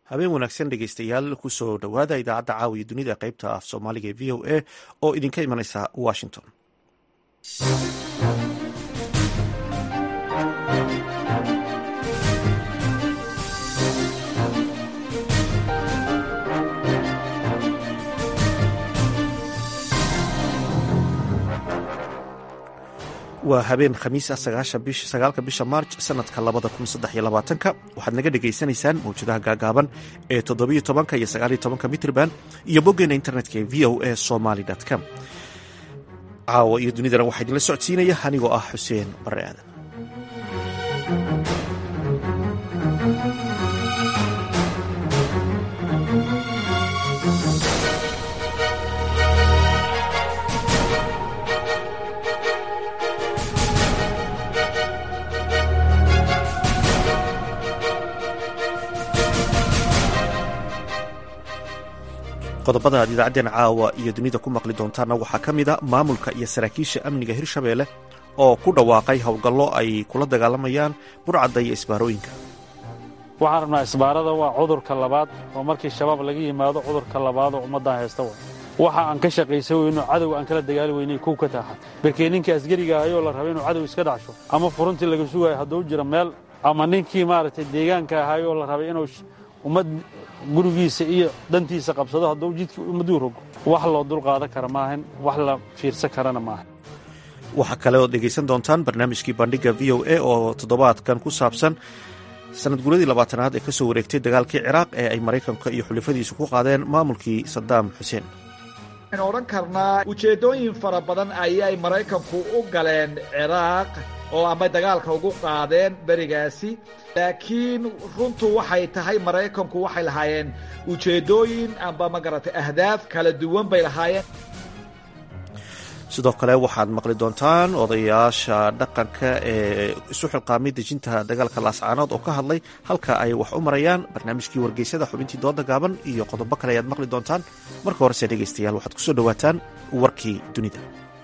habeen wanaagsan dhegeystayaal kusoo dhowaada idaacadda caawiya dunida qaybta af soomaaliga ee v o a oo idinka imanaysa washington waa habeen khamiis ah sagaalka bisha maarj sanadka labada kun saddex iyo labaatanka waxaad naga dhagaysanaysaan mawjadaha gaagaaban ee toddobiyo tobanka iyo sagaaliyo tobanka mitrban iyo boggeena internetka ee v o a somaly com caawa iyo dunidana waxaa idinla socodsiinaya anigoo ah xuseen bare aadan qodobada aad idaacaddeen caawa iyo dunida ku maqli doontaanna waxaa ka mid a maamulka iyo saraakiisha amniga hirshabeelle oo ku dhawaaqay howlgallo ay kula dagaalamayaan burcadda iyo isbaarooyinka waxaan rabnaa isbaarada waa cudurka labaad oo markii shabaab laga yimaado cudurka labaad oo ummaddan haysta wa waxa aan ka shaqaysan weyno cadow aan kala dagaali weynay kuw ka taaxad barkee ninkii asgariga ahayoo la raba inuu cadow iska dhacsho ama furuntii laga sugaayo hadduu jira meel ama ninkii maaragtay deegaanka ahayoo la rabay inuu ummad gurigiisa iyo dantiisa qabsado hadduu jidkii ummaduu rogo wax loo dulqaadan kara maahan wax la fiirsan karana maahan waxaa kale ood dhegaysan doontaan barnaamijkii bandhigga v o a oo toddobaadkan ku saabsan sanad guuradii labaatanaad ee ka soo wareegtay dagaalkii ciraaq ee ay maraykanka iyo xulafadiisu ku qaadeen maamulkii sadaam xuseen waxaynu odhan karnaa ujeeddooyin fara badan ayay maraykanku u galeen ciraaq oo ama dagaalka ugu qaadeen berigaasi laakiin runtu waxay tahay maraykanku waxay lahaayeen ujeeddooyin amba magaratay ahdaaf kala duwan bay lahaayeen sidoo kale waxaad maqli doontaan odayaasha dhaqanka ee isu xilqaamay dejinta dagaalka laascaanood oo ka hadlay halka ay wax u marayaan barnaamijkii wargeysada xubintii dooda gaaban iyo qodobo kale ayaad maqli doontaan marka horese dhegaystayaal waxaad kusoo dhowaataan warkii dunida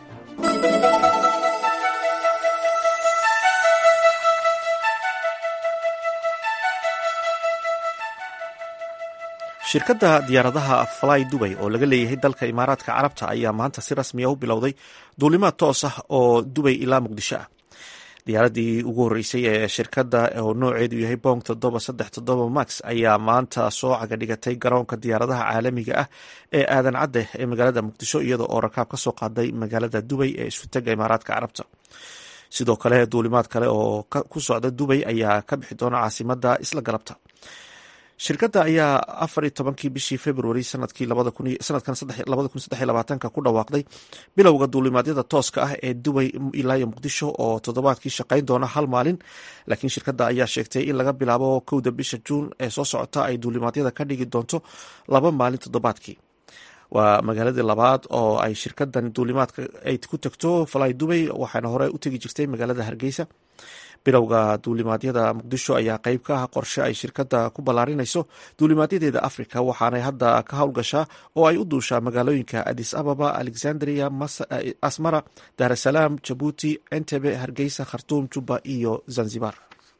shirkadda diyaaradaha fly dubay oo laga leeyahay dalka imaaraadka carabta ayaa maanta si rasmiya u bilowday duulimaad toos ah oo dubay ilaa muqdisho ah diyaaradii ugu horreysay ee shirkadda oo nooceedu yahay bong toddoba saddex toddoba max ayaa maanta soo caga dhigatay garoonka diyaaradaha caalamiga ah ee aadan cadde ee magaalada muqdisho iyada oo rakaab ka soo qaaday magaalada dubay ee isutega imaaraadka carabta sidoo kale duulimaad kale oo ku socda dubay ayaa ka bixi doona caasimada isla galabta shirkadda ayaa afar iyo tobankii bishii februari sanadkii sanadkan labada kun saddex iyo labaatanka ku dhawaaqday bilowga duulimaadyada tooska ah ee dubay ilaa iyo muqdisho oo toddobaadkii shaqayn doona hal maalin laakiin shirkadda ayaa sheegtay in laga bilaabo kowda bisha juun ee soo socota ay duulimaadyada ka dhigi doonto laba maalin toddobaadkii waa magaaladii labaad oo ay shirkadan duulimaadka ay ku tagto fly dubay waxaana hore u tegi jirtay magaalada hargeysa bilowga duulimaadyada muqdisho ayaa qeyb ka ah qorshe ay shirkadda ku ballaarinayso duulimaadyadeeda africa waxaanay hadda ka howlgashaa oo ay u duushaa magaalooyinka adis ababa alexandria asmara daarasalaam jabuuti entebe hargeysa khartuum juba iyo zanzibar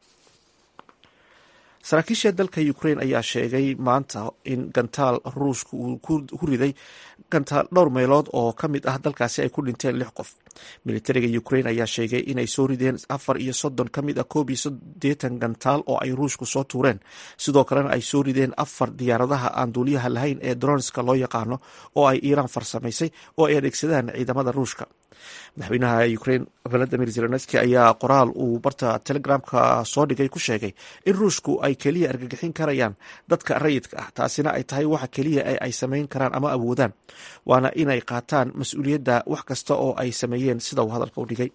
saraakiisha dalka ukrain ayaa sheegay maanta in gantaal ruushka uu ku riday gantaal dhowr meelood oo ka mid ah dalkaasi ay ku dhinteen lix qof militariga ukrain ayaa sheegay inay soo rideen afar iyo soddon ka mid ah koob iyo sodeetan gantaal oo ay ruushku soo tuureen sidoo kalena ay soo rideen afar diyaaradaha aan duuliyaha lahayn ee dronska loo yaqaano oo ay iiraan farsamaysay oo ay adeegsadaan ciidamada ruushka madaxweynaha ukrain valadimir zelenski ayaa qoraal uu barta telegramka soo dhigay ku sheegay in ruushku ay keliya argagixin karayaan dadka rayidka ah taasina ay tahay waxa keliya ee ay samayn karaan ama awoodaan waana inay qaataan mas-uuliyadda wax kasta oo ay sameeyeen sida uu hadalka u dhigay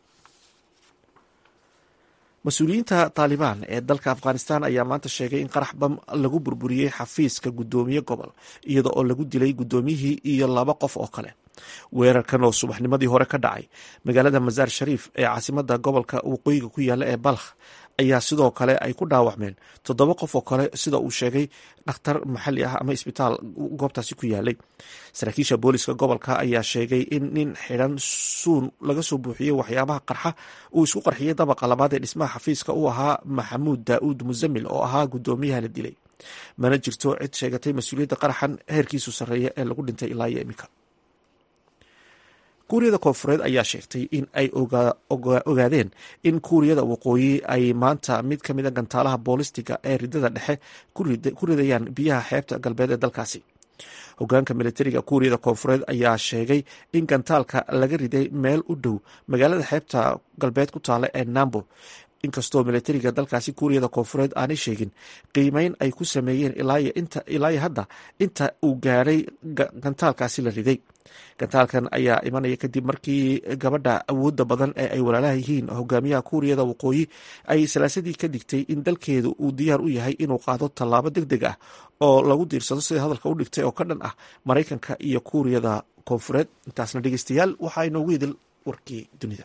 mas-uuliyiinta taalibaan ee dalka afghanistan ayaa maanta sheegay in qarax bam lagu burburiyey xafiiska guddoomiye gobol iyada oo lagu dilay guddoomiyihii iyo laba qof oo kale weerarkan oo subaxnimadii hore ka dhacay magaalada masaar shariif ee caasimada gobolka waqooyiga ku yaala ee balkh ayaa sidoo kale ay ku dhaawacmeen toddoba qof oo kale sida uu sheegay dhakhtar maxalli ah ama isbitaal goobtaasi ku yaalay saraakiisha booliska gobolka ayaa sheegay in nin xidhan suun laga soo buuxiyey waxyaabaha qarxa uu isku qarxiyey dabaqa labaad ee dhismaha xafiiska u ahaa maxamuud daa'uud musamil oo ahaa guddoomiyaha la dilay mana jirto cid sheegatay mas-uuliyadda qaraxan heerkiisu sarreeya ee lagu dhintay ilaa iyo iminka kuuriyada koonfureed ayaa sheegtay in ay ogaadeen in kuuriyada waqooyi ay maanta mid ka mida gantaalaha boolistiga ee ridada dhexe ku ridayaan biyaha xeebta galbeed ee dalkaasi hogaanka militariga kuuriyada koonfureed ayaa sheegay in gantaalka laga riday meel u dhow magaalada xeebta galbeed ku taala ee nambo inkastoo militariga dalkaasi kuuriyada koonfureed aanay sheegin qiimeyn ay ku sameeyeen ilaa hadda inta uu gaadhay gantaalkaasi la riday gantaalkan ayaa imanaya kadib markii gabadha awooda badan ee ay walaalaha yihiin hogaamiyaha kuuriyada waqooyi ay salaasadii ka digtay in dalkeedu uu diyaar u yahay inuu qaado tallaabo deg deg ah oo lagu diirsado sida hadalka u dhigtay oo ka dhan ah maraykanka iyo kuuriyada koonfureed intaasna dhegeystayaal waxaa inoogu idil warkii dunida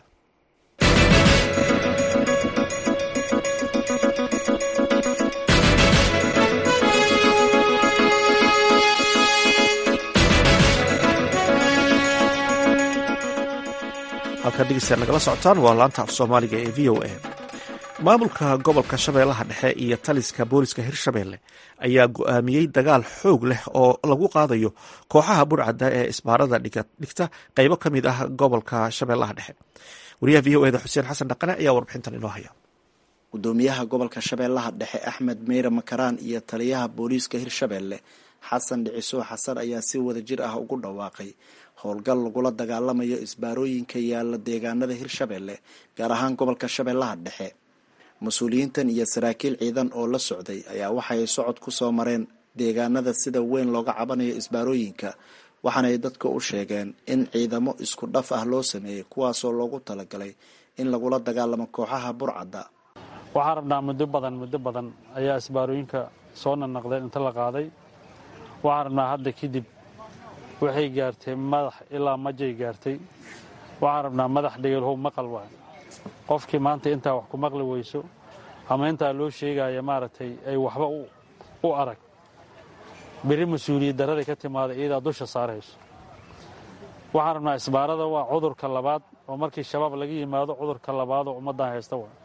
halkaa dhegeystayaal nagala socotaan waa laanta af soomaaliga ee v o a maamulka gobolka shabeellaha dhexe iyo taliska booliska hirshabeelle ayaa go-aamiyey dagaal xoog leh oo lagu qaadayo kooxaha burcadda ee isbaarada dhigta qeybo ka mid ah gobolka shabeellaha dhexe wariyaha v o eda xuseen xasan dhaqane ayaa warbixintan inoo haya gudoomiyaha gobolka shabeellaha dhexe axmed meyre makaraan iyo taliyaha booliiska hirshabeelle xasan dhiciso xasan ayaa si wada jir ah ugu dhawaaqay howlgal lagula dagaalamayo isbaarooyinka yaalla deegaanada hirshabeelle gaar ahaan gobolka shabeellaha dhexe mas-uuliyiintan iyo saraakiil ciidan oo la socday ayaa waxay socod ku soo mareen deegaanada sida weyn looga cabanayo isbaarooyinka waxaanay dadka u sheegeen in ciidamo isku dhaf ah loo sameeyey kuwaasoo loogu talagalay in lagula dagaalamo kooxaha burcadda waxaan rabnaa muddo badan muddo badan ayaa isbaarooyinka soo nanaqdeen inta la qaaday waxaan rabnaa hadda kadib waxay gaartay madax ilaa majay gaartay waxaan rabnaa madax dhegeelhow maqal waay qofkii maanta intaa wax ku maqli weyso ama intaa loo sheegaya maaragtay ay waxba u arag beri mas-uuliyad daraday ka timaada iyadaa dusha saarayso waxaan rabnaa isbaarada waa cudurka labaad oo markii shabaab laga yimaado cudurka labaad oo ummaddan haysta waay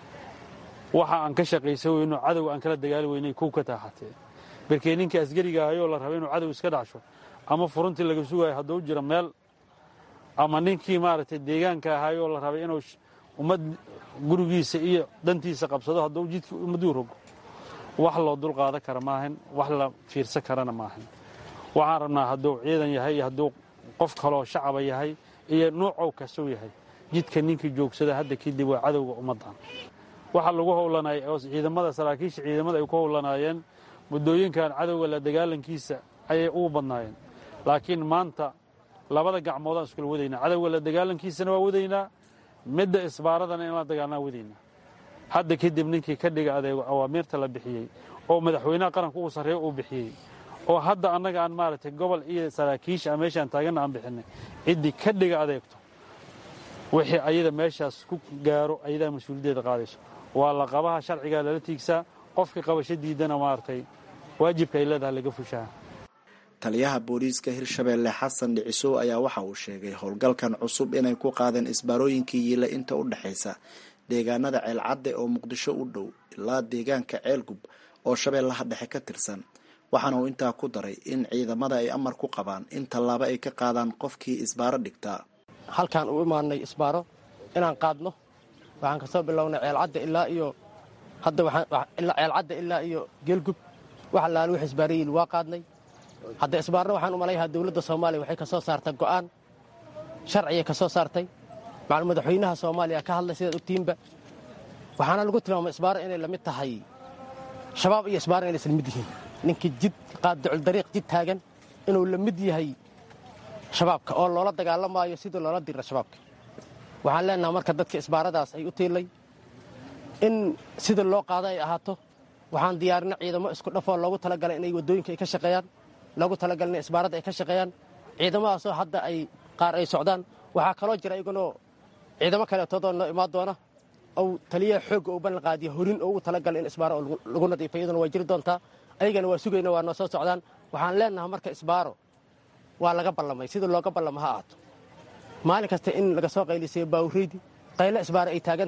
waxa aan ka shaqaysa weyno cadow aan kala dagaali weynay kow ka taaxatee berkee ninkii asgariga ahayoo la rabay inuu cadow iska dhacsho ama furuntii laga sugayo hadduu jiro meel ama ninkii maaragtay deegaanka ahaayoo la rabay inuu ummad gurigiisa iyo dantiisa qabsado hadduu jidkii ummaduu rogo wax loo dul qaadan kara maahan wax la fiirsan karana maahan waxaan rabnaa hadduu ciidan yahay iyo hadduu qof kaloo shacaba yahay iyo nuucow kastou yahay jidka ninkii joogsada hadda kadib waa cadowga ummaddan waxa lagu howlanay oo ciidamada saraakiisha ciidamada ay ku howlanaayeen muddooyinkan cadowga la dagaalankiisa ayay ugu badnaayeen laakiin maanta labada gacmoodaan iskula wadaynaa cadowga la dagaalankiisana waa wadaynaa midda isbaaradana in la dagaalnaa wadaynaa hadda kadib ninkii ka dhiga adeego awaamiirta la bixiyey oo madaxweynaha qaranka uu sarreeyo uu bixiyey oo hadda annaga aan maaragtay gobol iyo saraakiisha meeshaan taaganna aan bixinay ciddii ka dhiga adeegto wixii ayada meeshaas ku gaaro ayadaa mas-uuliyaddeeda qaadayso waa la qabaha sharcigaa lala tiigsaa qofkii qabasho diidana maaragtay waajibka ay leedahay laga fushaa taliyaha booliiska hirshabeelle xasan dhicisow ayaa waxa uu sheegay howlgalkan cusub inay ku qaadeen isbaarooyinkii yiila inta u dhexaysa deegaanada ceelcadde oo muqdisho u dhow ilaa deegaanka ceelgub oo shabeellaha dhexe ka tirsan waxaana uu intaa ku daray in ciidamada ay amar ku qabaan in tallaabo ay ka qaadaan qofkii isbaaro dhigtaa halkaan u imaanay isbaaro inaan qaadno waxaan kasoo bilownay ceelcadda ilaa iyo hadda ceelcadda ilaa iyo geelgub wax allaale wix isbaarayiil waa qaadnay hadda isbaarna waxaan u malayahaa dowladda soomaaliya waxay ka soo saartay go'aan sharciya ka soo saartay macal madaxweynaha soomaaliya ka hadlay sidaad ogtiinba waxaana lagu tilmaamay isbaaro inay lamid tahay shabaab iyo isbaaro inay isla mid yihiin ninkii jid qaadducul dariiq jid taagan inuu la mid yahay shabaabka oo loola dagaalamaayo sidii loola dira shabaabka waxaan leenaha marka dadka isbaaradaas ay u tiilay in sida loo qaado ay ahaato waxaan diyaarina ciidamo isku dhafoo loogu talagalay inay waddooyinka ay ka shaqeeyaan loogu talagalay in isbaaradda ay ka shaqeeyaan ciidamadaasoo hadda ay qaar ay socdaan waxaa kaloo jira iyagunoo ciidamo kaleetoodoo noo imaan doona ou taliyaha xoogga uu ballan qaadiya horin oo ugu talagalay in isbaaro lagu nadiifay iyaduna waa jiri doontaa ayagana waa sugayna waa noo soo socdaan waxaan leenaha marka isbaaro waa laga ballamay sida looga ballamo ha ahaato maalin kasta in laga soo qaylisayo baawureydi qayle isbaaro ay taagan tahay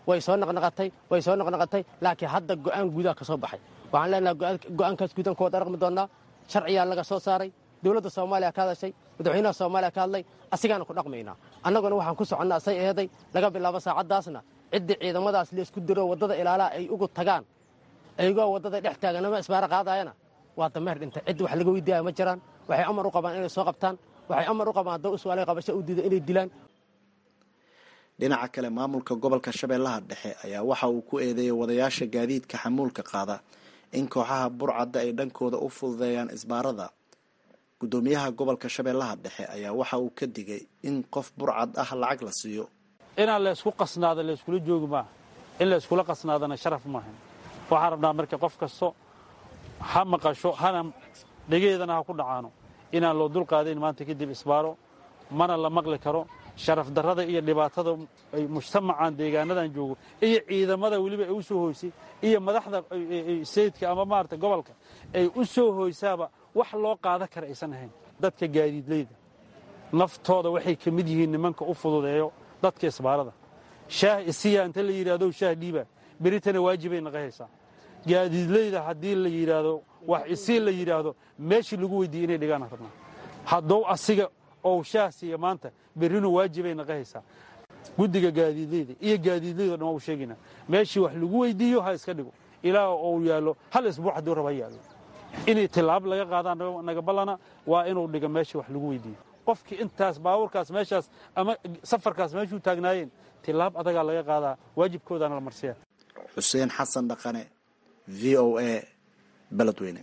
way soo naqnaqatay way soo naqnaqatay laakiin hadda go'aan guudaha ka soo baxay waxaan leenahay go'aankaas guudan kuwa daraqmi doonnaa sharciyaa laga soo saaray dowladda soomaaliya ka hadashay madaxweynaha soomaaliya ka hadlay asigaana ku dhaqmaynaa annaguna waxaan ku soconnaa say eeday laga bilaabo saacaddaasna ciddii ciidamadaas laisku diro waddada ilaalaha ay ugu tagaan ayagoo waddada dhex taaganama isbaaro qaadayana waa dameer dhintay ciddi wax laga weydiiyaya ma jiraan waxay amar u qabaan inay soo qabtaan waxay amar u qabaan haddoo uswaalay qabasho u diida inay dilaan dhinaca kale maamulka gobolka shabeellaha dhexe ayaa waxa uu ku eedeeyay wadayaasha gaadiidka xamuulka qaada in kooxaha burcadda ay dhankooda u fududeeyaan isbaarada guddoomiyaha gobolka shabeellaha dhexe ayaa waxa uu ka digay in qof burcad ah lacag la siiyo inaan laysku qasnaado layskula joogi maaha in layskula qasnaadana sharaf maahan waxaan rabnaa marka qof kasto ha maqasho hana dhegeedana ha ku dhacaano inaan loo dulqaadayn maanta kadib isbaaro mana la maqli karo sharaf darrada iyo dhibaatada ay mujtamacan deegaanadan joogo iyo ciidamada weliba ay u soo hoysay iyo madaxda sayidka ama maarata gobolka ay u soo hoysaaba wax loo qaadan kara aysan ahayn dadka gaadiidleyda naftooda waxay ka mid yihiin nimanka u fududeeyo dadka isbaarada shaah isiya inta la yidhahdo shaah dhiiba beritana waajibay naqahaysaa gaadiidleyda haddii la yidhaahdo wax isii la yidhaahdo meeshii lagu weydiiyey inay dhigaan rabnaa haddou asiga ou shaah siiya maanta berrinu waajibay naqahaysaa guddiga gaadiidleyda iyo gaadiidleyda dhan waa u sheegaynaa meeshii wax lagu weydiiyo ha iska dhigo ilaa ou yaallo hal isbuuc hadduu raba ha yaallo inay tilaab laga qaadaan naga ballana waa inuu dhigo meeshii wax lagu weydiiyo qofkii intaas baabuurkaas meeshaas ama safarkaas meeshuu taagnaayeen tilaab adagaa laga qaadaa waajibkoodaana la marsiya xuseen xasan dhaqane v o a beledweyne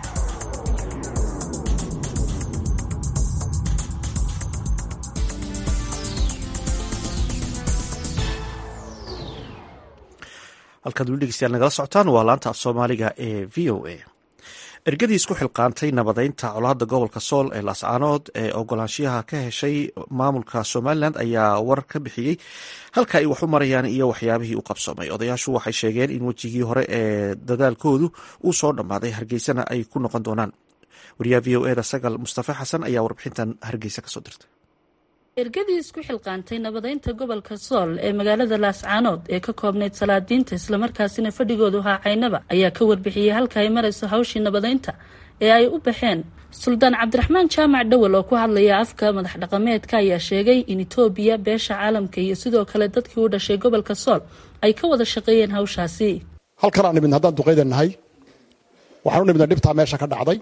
halkaad weli dhegeystayaal nagala socotaan waa laanta af soomaaliga ee v o a ergadii isku xilqaantay nabadeynta colaadda gobolka sool ee laascaanood ee ogolaanshiyaha ka heshay maamulka somalilan ayaa war ka bixiyey halka ay wax u marayaan iyo waxyaabihii u qabsoomay odayaashu waxay sheegeen in wejigii hore ee dadaalkoodu uu soo dhammaaday hargeysana ay ku noqon doonaan wariyaha v o eda sagal mustafe xasan ayaa warbixintan hargeysa kasoo dirtay ergadii isku xilqaantay nabadeynta gobolka sool ee magaalada laascaanood ee ka koobnayd salaadiinta islamarkaasina fadhigoodu ahaa caynaba ayaa ka warbixiyey halka ay marayso hawshii nabadeynta ee ay u baxeen suldaan cabdiraxmaan jaamac dhowel oo ku hadlaya afka madax dhaqameedka ayaa sheegay in etoobiya beesha caalamka iyo sidoo kale dadkii u dhashay gobolka sool ay ka wada shaqeeyeen hawshaasi halkan aan nimidna haddaan duqayda nahay waxaan u nimidna dhibtaa meesha ka dhacday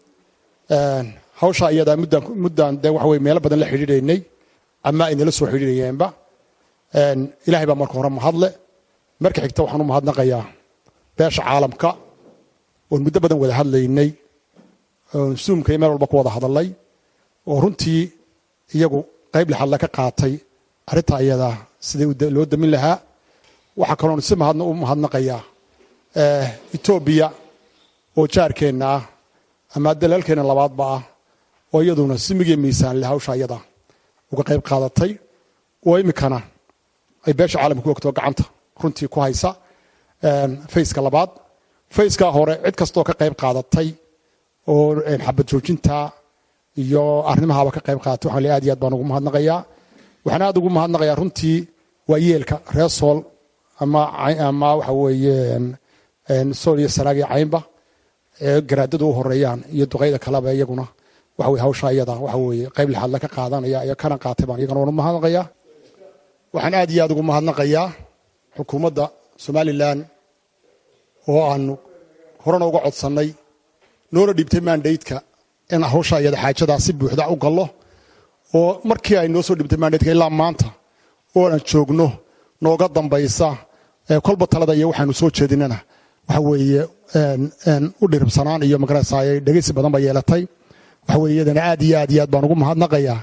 hawsha iyadaa muddaan muddaan dee waxa weye meelo badan la xidhiidhaynay ama ay nala soo xidhiidhayeenba ilaahay baa marka hore mahadle marka xigta waxaan u mahadnaqayaa beesha caalamka oon muddo badan wada hadlaynay oon suumka iyo meel walba ku wada hadalnay oo runtii iyagu qayb lixadle ka qaatay arrintaa iyadaa sidai loo damin lahaa waxaa kaloon si mahadna u mahadnaqayaa etoobiya oo jaarkeenna ah ama dalaalkeenna labaadba ah oo iyaduna simigiyo miisaan leh hawsha iyada uga qayb qaadatay oo iminkana ay beesha caalamka ku ogtoo gacanta runtii ku haysa fayska labaad fayskaa hore cid kastoo ka qayb qaadatay oo xabad joojinta iyo arrimahaaba ka qayb qaadatay waxaan le aad iyo aad baan ugu mahadnaqayaa waxaan aad ugu mahadnaqayaa runtii waa yeelka reer sool ama ama waxa weeye sool iyo sanaag iyo caynba ee garaadadu u horeeyaan iyo duqayda kaleba iyaguna waxa weye hawsha iyada waxa weeye qayb lixaadle ka qaadanaya iyo kana qaatay baan iyagana waan u mahadnaqayaa waxaan aad iyo aad ugu mahadnaqayaa xukuumadda somalilan oo aanu horena uga codsannay noona dhiibtay mandateka in hawsha iyada xaajadaa si buuxda u gallo oo markii ay noo soo dhiibtay mandateka ilaa maanta oo aan joogno nooga dambaysa kolba talada iyo waxaanu soo jeedinana waxa weeye u dhiribsanaan iyo magaraysa dhegeysi badan ba yeelatay waxa weye iyadana aad iyo aad iyo aad baan ugu mahadnaqayaa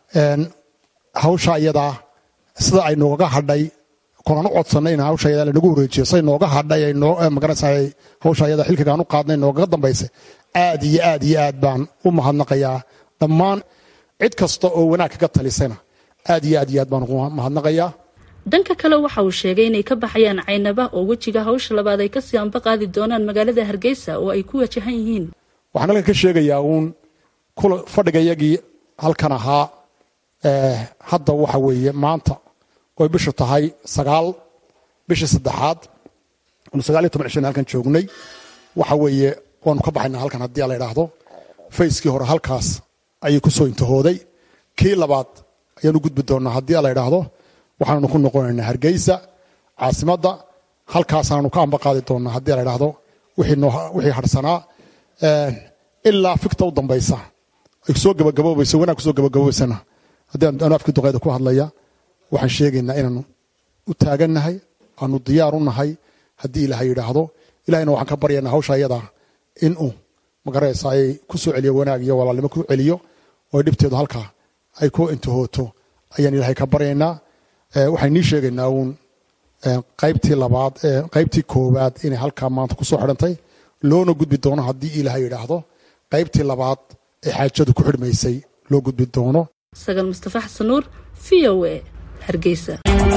hawsha iyadaa sida ay nooga hadhay kolaan u codsanay in hawsha iyada lanagu wareejiyo say nooga hadhay magaraysa hawsha iyada xilkigaan u qaadnay noogaga dambaysa aad iyo aad iyo aad baan u mahadnaqayaa dhammaan cid kasta oo wanaag kaga talisayna aad iyo aad iyo aad baan ugu mahadnaqayaa dhanka kale waxa uu sheegay inay ka baxayaan caynaba oo wejiga hawsha labaad ay kasii anba qaadi doonaan magaalada hargeysa oo ay ku wajahan yihiin waxaan halkan ka sheegayaa uun kula fadhigayagii halkan ahaa hadda waxa weeye maanta oy bishu tahay sagaal bishii saddexaad anu sagaaliyo toban cishana halkan joognay waxa weeye waanu ka baxaynaa halkan haddii la idhaahdo fayskii hore halkaas ayay ku soo intahooday kii labaad ayaanu gudbi doonnaa haddii la idhaahdo waxaanu ku noqonaynaa hargeysa caasimadda halkaasaanu ka ambaqaadi doonnaa haddii la idhaahdo wixii harsanaa ilaa fikta u dambaysa ay soo gabagaboobayso wanaag kusoo gabagaboobaysana haddii anu afkii duqeyda ku hadlaya waxaan sheegaynaa inaanu u taagannahay aanu diyaar u nahay haddii ilaahay yidhaahdo ilahayna waxaan ka baryaynaa hawsha ayadaa inuu magaraysa ay ku soo celiyo wanaag iyo walaalnimo ku celiyo oo dhibteedu halkaa ay ku intahooto ayaan ilaahay ka baryaynaa waxaan nii sheegaynaa uun qaybtii labaad qaybtii koowaad inay halkaa maanta kusoo xidhantay loona gudbi doono haddii ilaahay yidhaahdo qaybtii labaad ee xaajadu ku xidhmaysay loo gudbi doono sagal mustafa xasan nuur v o a hargeysa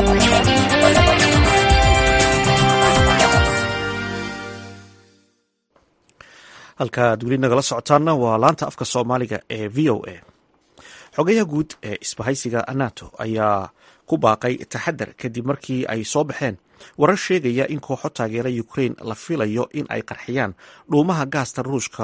halka aad weli nagala socotaanna waa laanta afka soomaaliga ee v o a xogayaha guud ee isbahaysiga nato ayaa ku baaqay taxadar kadib markii ay soo baxeen warar sheegaya in kooxo taageera ukrain la filayo in ay qarxiyaan dhuumaha gaasta ruushka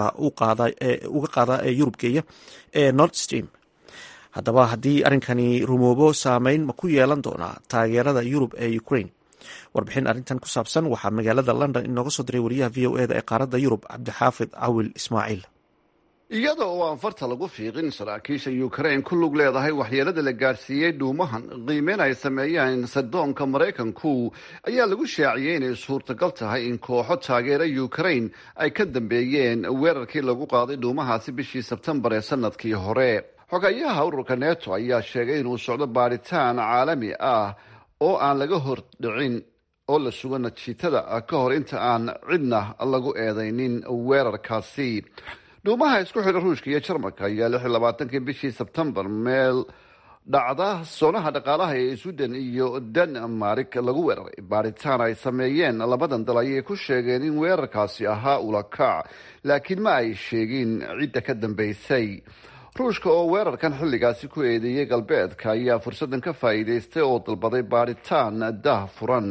uga qaada ee yurub geeya ee nord stream haddaba haddii arrinkani rumoobo saameyn ma ku yeelan doonaa taageerada yurub ee ukrain warbixin arrintan ku saabsan waxaa magaalada london inooga soo diray wariyaha v o eda ee qaaradda yurub cabdixaafid cawil ismaaciil iyada oo aan farta lagu fiiqin saraakiisha ukrain ku lug leedahay waxyeelada la gaadhsiiyey dhuumahan qiimeyn ay sameeyeen sadoonka maraykanku ayaa lagu shaaciyey inay suurtagal tahay in kooxo taageera ukrain ay ka dambeeyeen weerarkii lagu qaaday dhuumahaasi bishii sebtembar ee sanadkii hore xogayaha ururka neto ayaa sheegay inuu socdo baadhitaan caalami ah oo aan laga hor dhicin oo la sugo natiijada ka hor inta aan cidna lagu eedeynin weerarkaasi dhuumaha isku xidha ruushka iyo jarmalka ayaa lix iyo labaatankii bishii sebtembar meel dhacda soonaha dhaqaalaha ee sweden iyo denmark lagu weeraray baaritaan ay sameeyeen labadan dal ayay ku sheegeen in weerarkaasi ahaa ulakac laakiin ma ay sheegin cidda ka dambeysay ruushka oo weerarkan xilligaasi ku eedeeyey galbeedka ayaa fursaddan ka faa'iidaystay oo dalbaday baadhitaan daah furan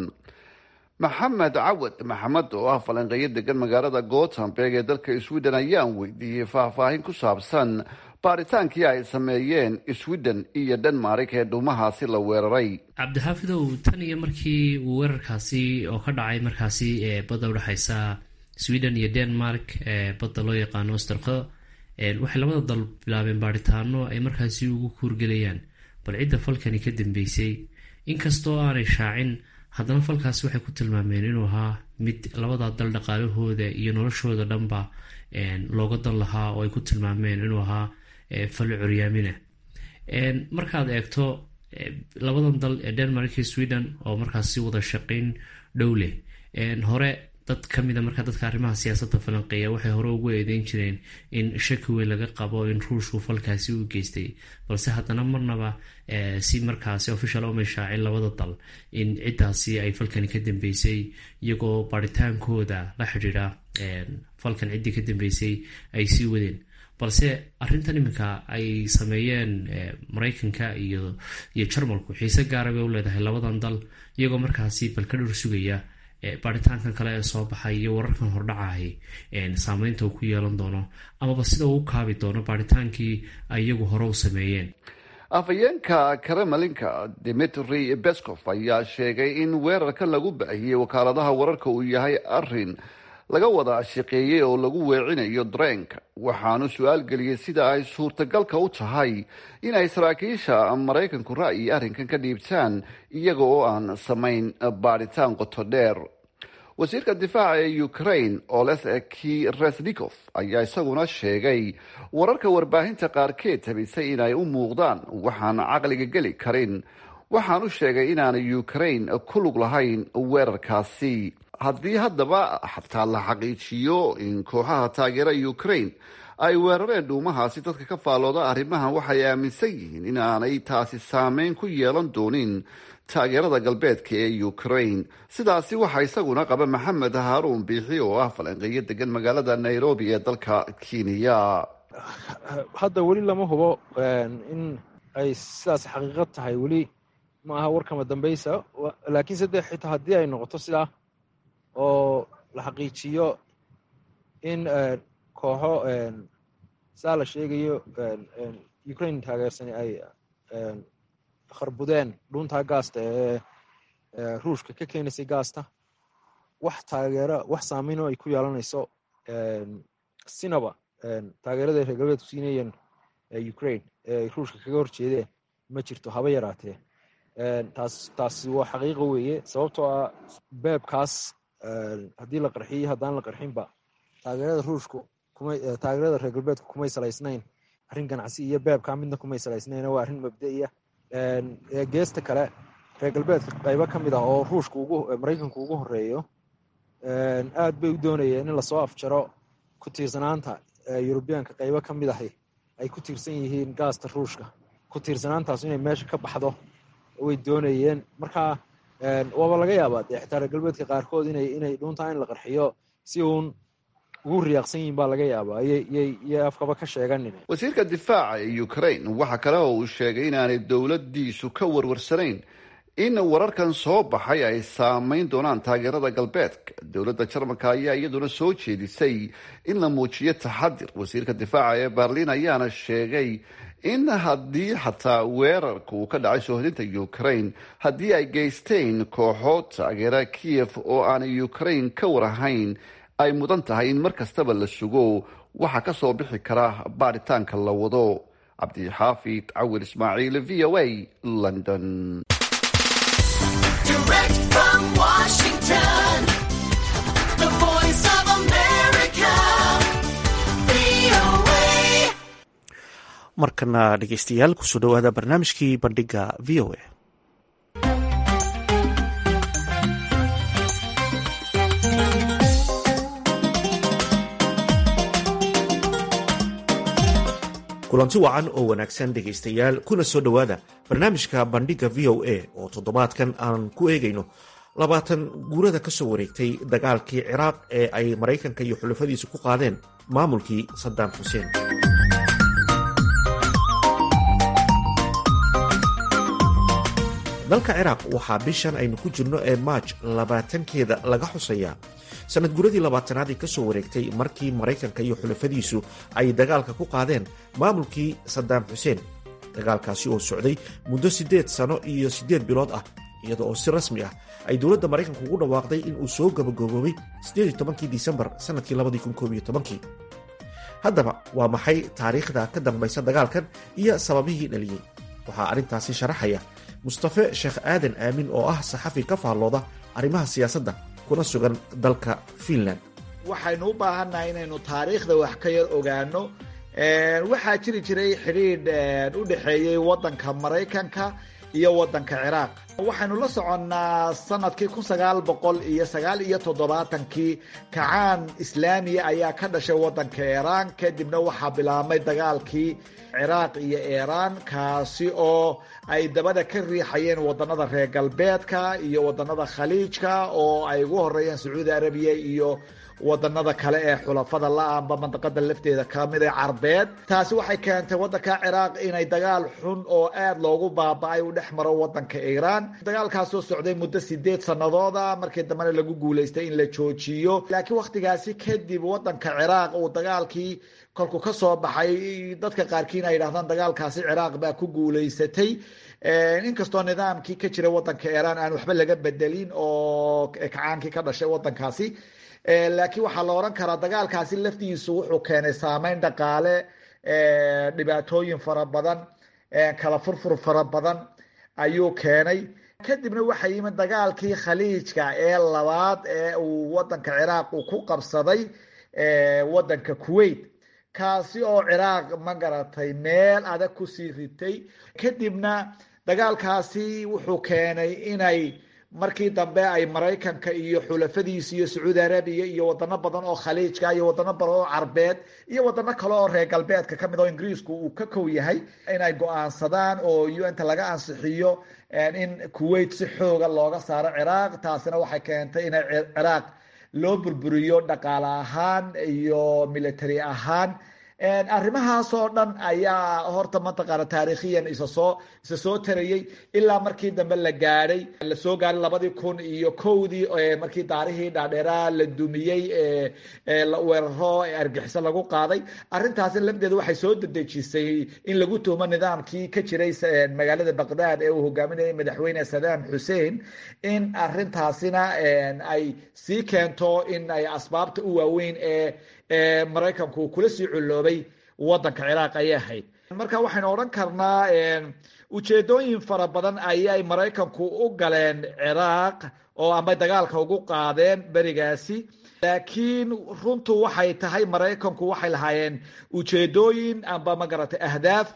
maxamed cawad maxamed oo ah falanqeeyo degan magaalada gothenburg ee dalka sweden ayaan weydiiyey faahfaahin ku saabsan baaritaankii ay sameeyeen sweden iyo denmark ee dhuumahaasi la weeraray cabdixaafidow tan iyo markii uu weerarkaasi oo ka dhacay markaasi ee badda udhexeysa sweden iyo denmark ee badda loo yaqaano osterko waxay labada dal bilaabeen baaritaano ay markaasi ugu kuurgelayaan bal cidda falkani ka dambeysay inkastoo aanay shaacin haddana falkaasi waxay ku tilmaameen inuu ahaa mid labada dal dhaqaalahooda iyo noloshooda dhanba looga dan lahaa oo ay ku tilmaameen inuu ahaa fali curyaamina markaad eegto labadan dal ee denmark iyo sweden oo markaasi wada shaqayn dhow leh hore dad kamida markaa dadka arrimaha siyaasadda falanqeeya waxay hore ugu eedeyn jireen in shaki weyn laga qabo in ruushku falkaasi u geystay balse haddana marnaba si markaasi official uma shaacin labada dal in ciddaasi ay falkani ka dambeysay iyagoo baritaankooda la xidhiidha falkan ciddii ka dambeysay ay sii wadeen balse arrintan iminka ay sameeyeen maraykanka iyo iyo jarmalku xiise gaara bay u leedahay labadan dal iyagoo markaasi balka dhur sugaya baaritaankan kale ee soo baxay iyo wararkan hordhacahay saameynta uu ku yeelan doono amaba sida uu u kaabi doono baaritaankii ay iyagu hore u sameeyeen afhayeenka kremlinka dimitri beskov ayaa sheegay in weerarkan lagu baahiyey wakaaladaha wararka uu yahay arin laga wada shaqeeyey oo lagu weecinayo dareenka waxaanu su-aal geliyey sida ay suurtagalka u tahay inay saraakiisha maraykanku ra'yi arrinkan ka dhiibtaan iyaga oo aan samayn baadhitaan qoto dheer wasiirka difaaca ee ukraine oleseki resnikov ayaa isaguna sheegay wararka warbaahinta qaarkeed tabisay inay u muuqdaan waxaan caqliga geli karin waxaanu sheegay inaanay ukraine ku lug lahayn weerarkaasi haddii haddaba xataa la xaqiijiyo in kooxaha taageera ukraine ay weerareen dhuumahaasi dadka ka faallooda arrimahan waxay aaminsan yihiin in aanay taasi saameyn ku yeelan doonin taageerada galbeedka ee ukraine sidaasi waxaa isaguna qaba maxamed haaruun biixi oo ah falanqeeyo degan magaalada nairobi ee dalka kenya hadda weli lama hubo in ay sidaas xaqiiqad tahay weli ma aha warkama dambaysa laakiin sadde xitaa haddii ay noqoto sidaa oo la xaqiijiyo in kooxo saa la sheegayo ukraine taageersani ay kharbudeen dhuuntaa gaasta ee ruushka ka keenaysay gaasta wax taageera wax saameynoo ay ku yeelanayso sinaba taageerada reer galbeedku siinayeen ukraine ee ruushka kaga horjeedeen ma jirto haba yaraatee taas taasi waa xaqiiqa weeye sababtoo ah beebkaas haddii la qarxiyo haddaan la qarxinba taageerada ruushku kumay taageerada reer galbeedku kumay salaysnayn arrin ganacsi iyo beebkaa midna kumay salaysnayn waa arrin mabda'iya geesta kale reer galbeedka qaybo ka mid ah oo ruushka ugu maraykanku ugu horeeyo aad bay u doonayeen in lasoo afjaro ku tiirsanaanta yurubiyaanka qaybo ka mid ahi ay ku tiirsan yihiin gaasta ruushka ku tiirsanaantaas inay meesha ka baxdo way doonayeen marka waaba laga yaabaa dee xitaa reer galbeedka qaarkood inay inay dhuuntaa in la qarxiyo si uun ugu riyaaqsan yihiin baa laga yaabaa yyyay afkaba ka sheeganin wasiirka difaaca ee ukraine waxa kale oo uu sheegay inaanay dowladdiisu ka warwarsanayn in wararkan soo baxay ay saameyn doonaan taageerada galbeedka dowladda jarmalka ayaa iyaduna soo jeedisay in la muujiyo taxadir wasiirka difaaca ee berliin ayaana sheegay in haddii xataa weerarka uu ka dhacay soohodinta ukraine haddii ay geysteen kooxo taageera kiev oo aanay ukraine ka warahayn ay mudan tahay in mar kastaba la sugo waxaa ka soo bixi kara baaritaanka la wado cabdixaafid cawil ismaaciil v o a london markana dhegeystayaal kusoo dhowaada barnaamijkii bandhiga v o a kulanti wacan oo wanaagsan dhegaystayaal kuna soo dhowaada barnaamijka bandhiga v o a oo toddobaadkan aan ku eegayno labaatan guurada ka soo wareegtay dagaalkii ciraaq ee ay maraykanka iyo xulafadiisu ku qaadeen maamulkii saddam xuseen dalka ciraaq waxaa bishan aynu ku jirno ee maaj labaatankeeda laga xusayaa sanad guradii labaatanaad ee ka soo wareegtay markii maraykanka iyo xulafadiisu ay dagaalka ku qaadeen maamulkii saddam xuseen dagaalkaasi oo socday muddo siddeed sano iyo siddeed bilood ah iyada oo si rasmi ah ay dowladda maraykanku ugu dhawaaqday in uu soo gabagaboobay siddeed tobankii disembar sannadkii labadii kun koob iyo tobankii haddaba waa maxay taariikhda ka dambaysa dagaalkan iyo sababihii dhaliyey waxaa arrintaasi sharaxaya mustafe sheekh aadan aamin oo ah saxafi ka faallooda arrimaha siyaasadda kuna sugan dalka fiinland waxaynu u baahannahay inaynu taariikhda wax ka yar ogaano waxaa jiri jiray xidhiidh u dhexeeyey waddanka maraykanka iyo waddanka ciraaq waxaynu la soconnaa sanadkii kun sagaal boqol iyo sagaal iyo toddobaatankii kacaan islaamiya ayaa ka dhashay waddanka iiraan kadibna waxaa bilaabmay dagaalkii ciraaq iyo iiraan kaasi oo ay dabada ka riixayeen wadannada reer galbeedka iyo wadannada khaliijka oo ay ugu horeeyeen sacuudi arabiya iyo wadanada kale ee xulafada la-aanba mandaqada lafteeda kamid ee carbeed taasi waxay keentay wadanka ciraaq inay dagaal xun oo aada loogu baaba-ay u dhex maro wadanka iiraan dagaalkaasoo socday muddo sideed sanadooda markii dambena lagu guuleystay in la joojiyo laakiin wakhtigaasi kadib wadanka ciraaq uu dagaalkii kolku ka soo baxay dadka qaarkiin ay yidhahdaan dagaalkaasi ciraaq baa ku guuleysatay inkastoo nidaamkii ka jira wadanka iiraan aan waxba laga bedelin oo kacaankii ka dhashay wadankaasi laakiin waxaa la odhan karaa dagaalkaasi laftiisu wuxuu keenay saameyn dhaqaale dhibaatooyin fara badan kala furfur fara badan ayuu keenay kadibna waxaa yimid dagaalkii khaliijka ee labaad ee uu wadanka ciraaq uu ku qabsaday wadanka kuwait kaasi oo ciraaq ma garatay meel adag kusii ritay kadibna dagaalkaasi wuxuu keenay inay markii dambe ay maraykanka iyo xulafadiisa iyo sacuudi arabiya iyo wadano badan oo khaliijka iyo wadano badan oo carbeed iyo wadano kale oo reer galbeedka kamid oo ingiriisku uu ka kow yahay inay go-aansadaan oo un-ta laga ansixiyo in kuwait si xooga looga saaro ciraaq taasina waxay keentay inay ciraaq loo burburiyo dhaqaale ahaan iyo military ahaan arrimahaas oo dhan ayaa horta mataqaana taariikhiyan isa soo isa soo tarayey ilaa markii dambe la gaadhay la soo gaadhay labadii kun iyo kowdii markii daarihii dhaadheeraa la dumiyey la weeraro argixiso lagu qaaday arrintaasi lafteeda waxay soo dedejisay in lagu tuhmo nidaamkii ka jiray magaalada baqdaad ee uu hogaaminayay madaxweyne sadaam xuseen in arrintaasina ay sii keento in ay asbaabta u waaweyn ee maraykanku kula sii culloobay wadanka ciraaq ayay ahayd marka waxaynu odhan karnaa ujeedooyin fara badan ayay maraykanku u galeen ciraaq oo ama dagaalka ugu qaadeen berigaasi laakiin runtu waxay tahay maraykanku waxay lahaayeen ujeedooyin amba magaratay ahdaaf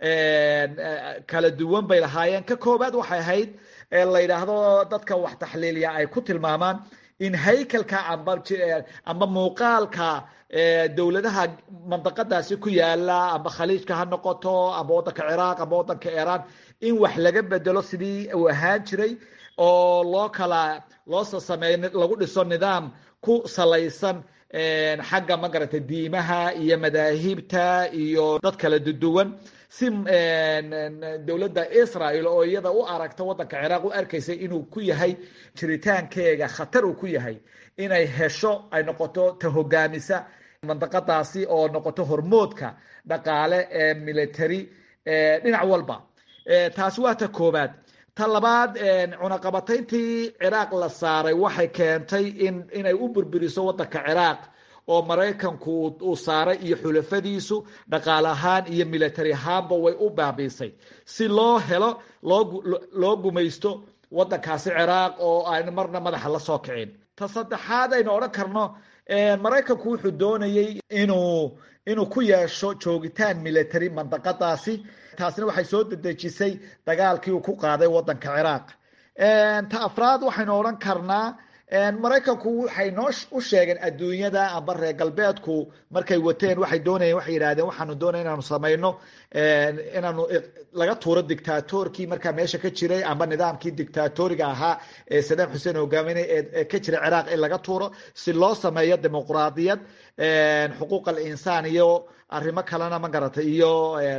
kala duwan bay lahaayeen ka koobaad waxay ahayd la yidhaahdo dadka wax taxliiliya ay ku tilmaamaan in haykalka amba amba muuqaalka dowladaha mandaqadaasi ku yaala amba khaliijka ha noqoto amba wadanka ciraaq amba wadanka iiraan in wax laga bedelo sidii uu ahaan jiray oo loo kala loo sasameeyo lagu dhiso nidaam ku salaysan xagga magarata diimaha iyo madaahibta iyo dad kala duduwan si dowladda israel oo iyada u aragta wadanka ciraaq u arkaysay inuu ku yahay jiritaankeega khatar uu ku yahay inay hesho ay noqoto ta hogaamisa mandaqadaasi oo noqoto hormoodka dhaqaale ee military dhinac walba taasi waa ta koobaad ta labaad cunaqabatayntii ciraaq la saaray waxay keentay in inay u burburiso wadanka ciraaq oo maraykanku uu saaray iyo xulafadiisu dhaqaale ahaan iyo military ahaanba way u baabiisay si loo helo loo gumaysto wadankaasi ciraaq oo aan marna madaxa la soo kicin ta saddexaad aynu odhan karno maraykanku wuxuu doonayey inuu inuu ku yeesho joogitaan military mandaqadaasi taasina waxay soo dedejisay dagaalkii uu ku qaaday wadanka ciraaq ta afraad waxaynu odhan karnaa maraykanku waxay noo u sheegeen adduunyada amba reer galbeedku markay wateen waxay doonayeen waxay yidhahdeen waxaanu doonaya inaanu samayno inaanu laga tuuro dictatorkii markaa meesha ka jiray amba nidaamkii dictatoriga ahaa ee sadaam xuseen hogaaminay ee ka jiray ciraaq in laga tuuro si loo sameeyo dimuqraadiyad xuquuq alinsaan iyo arrimo kalena ma garatay iyo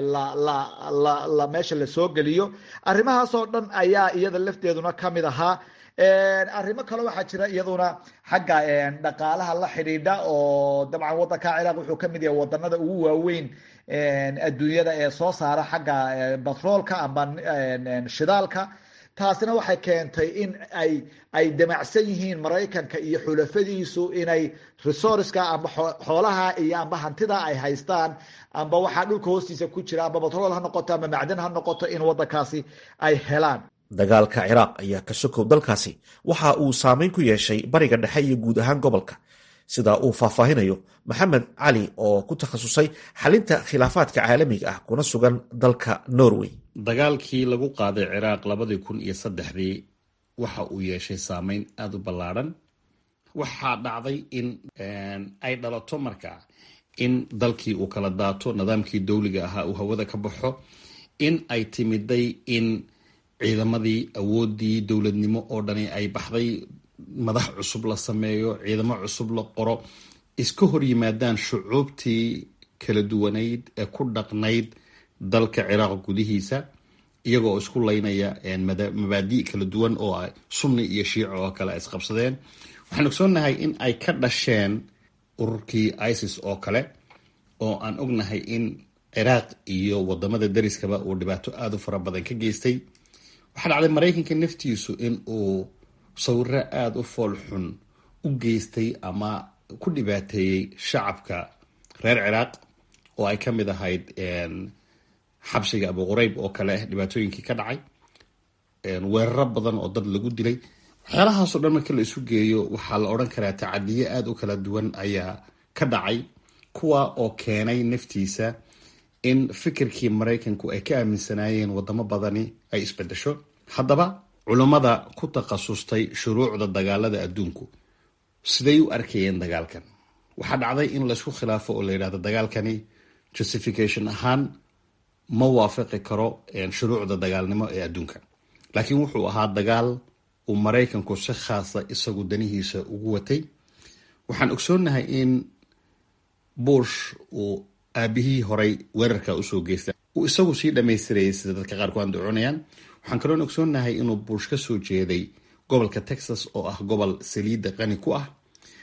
la meesha lasoo geliyo arrimahaas oo dhan ayaa iyada lafteeduna kamid ahaa arrimo kale waxaa jira iyaduna xagga dhaqaalaha la xidhiidha oo dabcan wadanka ciraaq wuxuu kamid yahay wadanada ugu waaweyn adduunyada ee soo saara xagga batroolka amba shidaalka taasina waxay keentay in ay ay damacsan yihiin maraykanka iyo xulafadiisu inay resourceka amba xoolaha iyo amba hantida ay haystaan amba waxaa dhulka hoostiisa ku jira amba batrool ha noqoto amba macdan ha noqoto in wadankaasi ay helaan dagaalka ciraaq ayaa ka sokow dalkaasi waxa uu saameyn ku yeeshay bariga dhexe iyo guud ahaan gobolka sida uu faahfaahinayo maxamed cali oo ku takhasusay xalinta khilaafaadka caalamiga ah kuna sugan dalka norway dagaalkii lagu qaaday ciraaq labadii kun iyo saddexdii waxa uu yeeshay saameyn aada u ballaadhan waxaa dhacday in ay dhalato markaa in dalkii uu kala daato nidaamkii dowliga ahaa uu hawada ka baxo in ay timiday in ciidamadii awoodii dowladnimo oo dhani ay baxday madax cusub la sameeyo ciidamo cusub la qoro iska hor yimaadaan shucuubtii kala duwanayd ee ku dhaqnayd dalka ciraaq gudihiisa iyagoo isku laynaya mabaadi' kala duwan oo sunni iyo shiico oo kale isqabsadeen waxaan ogsoonahay in ay ka dhasheen ururkii isis oo kale oo aan ognahay in ciraaq iyo wadamada dariskaba uu dhibaato aada u fara badan ka geystay waxaa dhacday maraykanka naftiisu in uu sawiro aada u fool xun u geystay ama ku dhibaateeyey shacabka reer ciraaq oo ay ka mid ahayd xabsiga abu qurayb oo kale dhibaatooyinkii ka dhacay weeraro badan oo dad lagu dilay waxyaalahaasoo dhan marka la isu geeyo waxaa la odhan karaa tacadiyo aada u kala duwan ayaa ka dhacay kuwa oo keenay naftiisa in fikirkii maraykanku ay ka aaminsanaayeen wadamo badani ay isbedesho haddaba culummada ku takhasustay shuruucda dagaalada adduunku siday u arkayeen dagaalkan waxaa dhacday in laysku khilaafo oo la yidhahdo dagaalkani justification ahaan ma waafaqi karo shuruucda dagaalnimo ee adduunka laakiin wuxuu ahaa dagaal uu maraykanku si khaasa isagu danihiisa ugu watay waxaan ogsoonahay in bush uu aabihii horay weerarka usoo geysta uu isagu sii dhamaystirayay sida dadka qaar ku andacoonayaan waxaan kaloon ogsoonahay inuu buush ka soo jeeday gobolka texas oo ah gobol saliidda qani ku ah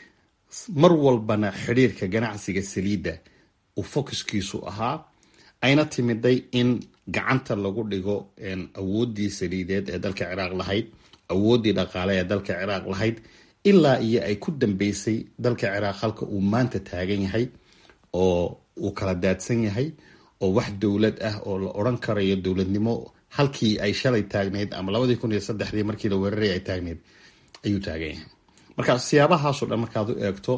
mar walbana xidhiirka ganacsiga saliidda uu focuskiisu ahaa ayna timiday in gacanta lagu dhigo awooddii saliideed ee dalka ciraaq lahayd awooddii dhaqaale ee dalka ciraaq lahayd ilaa iyo ay ku dambeysay dalka ciraaq halka uu maanta taagan yahay oo uu kala daadsan yahay oo wax dowlad ah oo la odran karayo dowladnimo halkii ay shalay taagneyd ama labadii kun iyo saddexdii markii la weeraray ay taagneyd ayuu taagan yahay marka siyaabahaasoo dhan markaad u eegto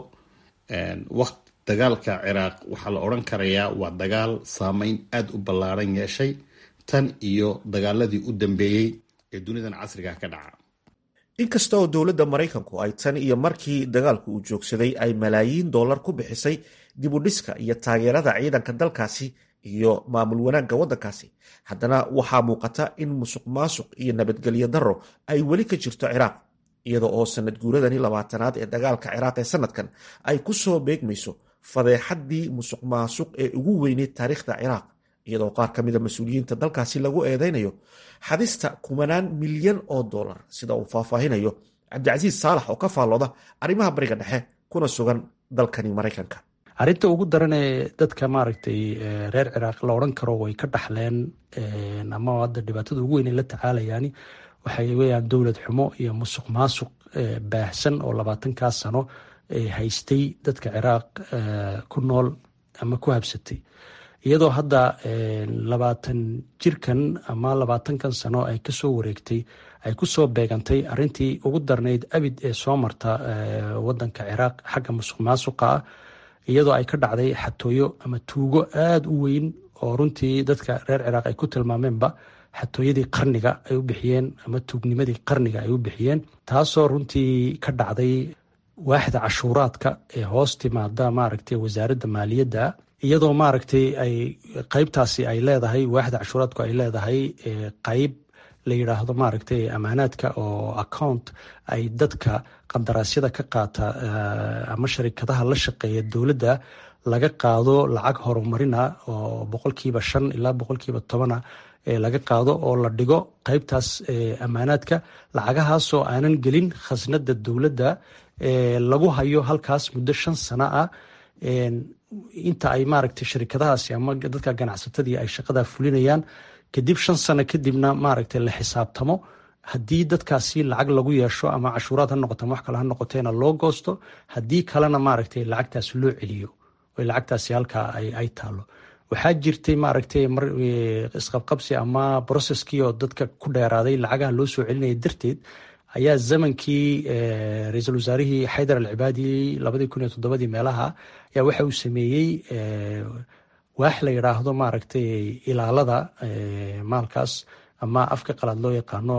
waqt dagaalka ciraaq waxaa la odran karayaa waa dagaal saameyn aada u ballaaran yeeshay tan iyo dagaaladii u dambeeyey ee dunidan casriga ka dhaca inkasta oo dowladda maraykanku ay tan iyo markii dagaalku uu joogsaday ay malaayiin dollar ku bixisay dib u dhiska iyo taageerada ciidanka dalkaasi iyo maamul wanaagga waddankaasi haddana waxaa muuqata in musuq maasuq iyo nabadgelyo darro ay weli ka jirto ciraaq iyada oo sanad guuradani labaatanaad ee dagaalka ciraaq ee sanadkan ay ku soo beegmayso fadeexaddii musuq maasuq ee ugu weyneyd taariikhda ciraaq iyadoo qaar ka mida mas-uuliyiinta dalkaasi lagu eedeynayo xadista kumanaan milyan oo dollar sida uu faahfaahinayo cabdicasiis saalax oo ka faallooda arrimaha bariga dhexe kuna sugan dalkani maraykanka arrinta ugu daran ee dadka maaragtay reer ciraaq la odhan karo way ka dhaxleen ama hadda dhibaatada ugu weyn ay la tacaalayaani waxay weyaan dowlad xumo iyo musuq maasuq baahsan oo labaatankaa sano haystay dadka ciraaq ku nool ama ku habsatay iyadoo hadda labaatan jirkan ama labaatankan sano ay kasoo wareegtay ay kusoo beegantay arintii ugu darnayd abid ee soo marta wadanka ciraaq xagga musuq maasuqa ah iyadoo ay ka dhacday xatooyo ama tuugo aada u weyn oo runtii dadka reer ciraaq ay ku tilmaameenba xatooyadii qarniga ay u bixiyeen ama tuugnimadii qarniga ay u bixiyeen taasoo runtii ka dhacday waaxda cashuuraadka ee hoos timaada maaragtay wasaaradda maaliyadda iyadoo maaragtay ay qeybtaasi ay leedahay waaxda cashuuraadku ay leedahay qeyb la yidhaahdo maaragtay amaanaadka oo account ay dadka qandaraasyada ka qaata ama sharikadaha la shaqeeya dowladda laga qaado lacag horumarina oo boqolkiiba shan ilaa boqolkiiba tobana laga qaado oo la dhigo qeybtaas amaanaadka lacagahaasoo aanan gelin khasnada dowladda lagu hayo halkaas muddo shan sano ah inta ay maaragtay sharikadahaasi ama dadka ganacsatadii ay shaqada fulinayaan kadib shan sano kadibna maaragtay la xisaabtamo haddii dadkaasi lacag lagu yeesho ama cashuuraad ha noqoto ama wax kale ha noqoteena loo goosto haddii kalena maaragtay lacagtaas loo celiyo oo lacagtaasi halkaa ay taalo waxaa jirtay maaragtay mar isqabqabsi ama broceskii oo dadka ku dheeraaday lacagaha loo soo celinaya darteed ayaa zamankii ra-iisul wasaarihii xaydar alcibaadi labadii kun iyo toddobadii meelaha ayaa waxa uu sameeyey waax la yidhaahdo maaragtay ilaalada maalkaas ama afka qalaad loo yaqaano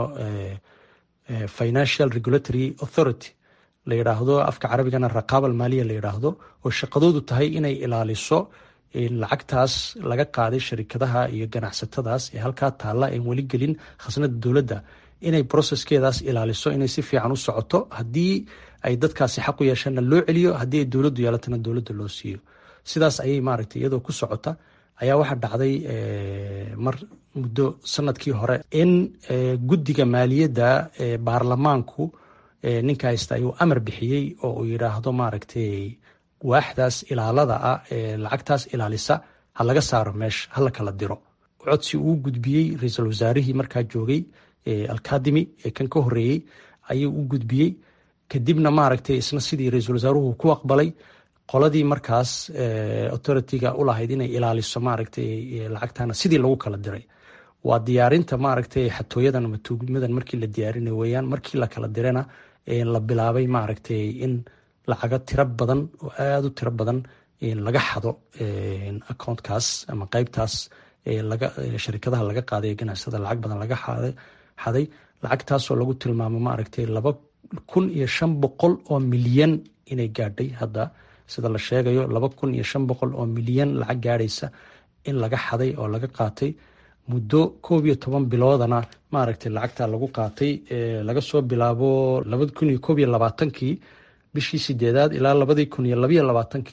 financial regulatory authority la yidhaahdo afka carabigana raqaaba almaaliya la yidhaahdo oo shaqadoodu tahay inay ilaaliso lacagtaas laga qaaday sharikadaha iyo ganacsatadaas ee halkaa taalla en weli gelin khasnada dowladda inay broceskeedaas ilaaliso inay si fiican u socoto haddii ay dadkaasi xaq u yeeshaanna loo celiyo haddii ay dowladdu yeelatana dowladda loo siiyo sidaas ayay maaragtay iyadoo ku socota ayaa waxaa dhacday mar muddo sanadkii hore in guddiga maaliyadda baarlamaanku ninka haysta ayuu amar bixiyey oo uu yidhaahdo maaragtay waaxdaas ilaalada ah ee lacagtaas ilaalisa ha laga saaro meesha ha la kala diro codsi uu gudbiyey ra-iisul wasaarihii markaa joogay alkadimi ee kan ka horeeyey ayuu u gudbiyey kadibna maaragtay isna sidii ra-iisul wasaaruhu ku aqbalay qoladii markaas authority-ga ulahayd inay ilaaliso maaragtay lacagtana sidii lagu kala diray waa diyaarinta maaragtay xatooyadan ama tuugnimadan markii la diyaarinay weyaan markii la kala dirana la bilaabay maaragtay in lacago tiro badan oo aada u tiro badan laga xado accountkaas ama qeybtaas sharikadaha laga qaaday ganacsada lacag badan laga xaday lacagtaasoo lagu tilmaamo maaragtay laba kun iyo shan boqol oo milyan inay gaadhay hadda sida la sheegayo laba kun iyo shan boqol oo milyan lacag gaadhaysa in laga xaday oo laga qaatay muddo koob iyo toban biloodana maaragtay lacagta lagu qaatay laga soo bilaabo labadi kun iyo koob iyo labaatankii bishii sideedaad ilaa labadii kun iyo labayo labaatankii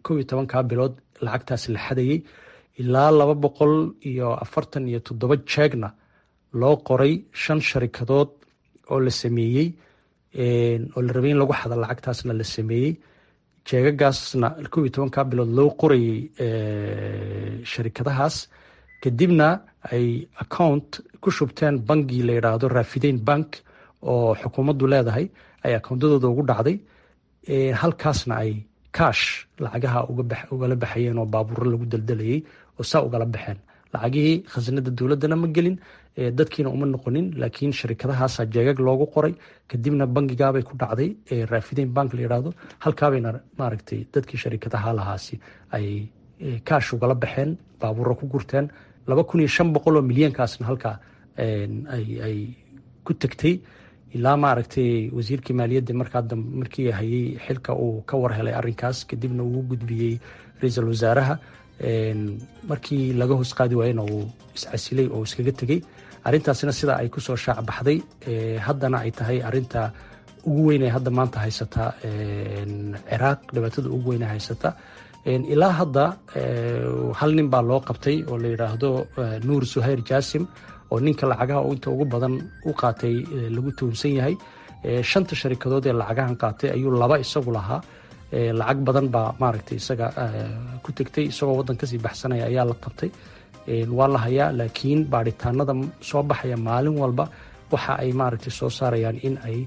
kow iyo tobankaa bilood lacagtaas la xadayey ilaa laba boqol iyo afartan iyo toddoba jeegna loo qoray shan sharikadood oo la sameeyey oo la rabay in lagu xada lacagtaasna la sameeyey jeegagaasna kow iyo tobankaa bilood loo qorayey sharikadahaas kadibna ay account ku shubteen bangi la yidhaahdo rafideyn bank oo xukuumaddu leedahay ay akoontadooda ugu dhacday halkaasna ay kash lacagaha ugala baxayeen oo baabuuro lagu daldalayay oo saa ugala baxeen lacagihii khasanada dowladdana ma gelin dadkiina uma noqonin laakiin sharikadahaasa jeegag loogu qoray kadibna bangigaabay ku dhacday rafideyn bank la yidhaahdo halkaabayna maaragtay dadkii sharikadaha lahaasi ay kaash ugala baxeen baabuuro ku gurteen laba kun iyo shan boqol oo milyankaasna halkaa ay ku tegtay ilaa maaragtay wasiirkii maaliyadda markaa markii hayay xilka uu ka warhelay arrinkaas kadibna uu gudbiyey ra-iisul wasaaraha markii laga hoos qaadi waayena uu iscasilay oo iskaga tegey arrintaasina sida ay kusoo shaac baxday haddana ay tahay arinta ugu weynee hadda maanta haysata ciraaq dhibaatada ugu weyne haysata ilaa hadda hal nin baa loo qabtay oo la yidhaahdo nuur suhayr jaasim oo ninka lacagaha inta ugu badan u qaatay lagu tuhumsan yahay shanta sharikadood ee lacagahan qaatay ayuu laba isagu lahaa lacag badan baa maaragtay isaga ku tegtay isagoo waddan kasii baxsanaya ayaa la qabtay waa la hayaa laakiin baadhitaanada soo baxaya maalin walba waxa ay maaragtay soo saarayaan in ay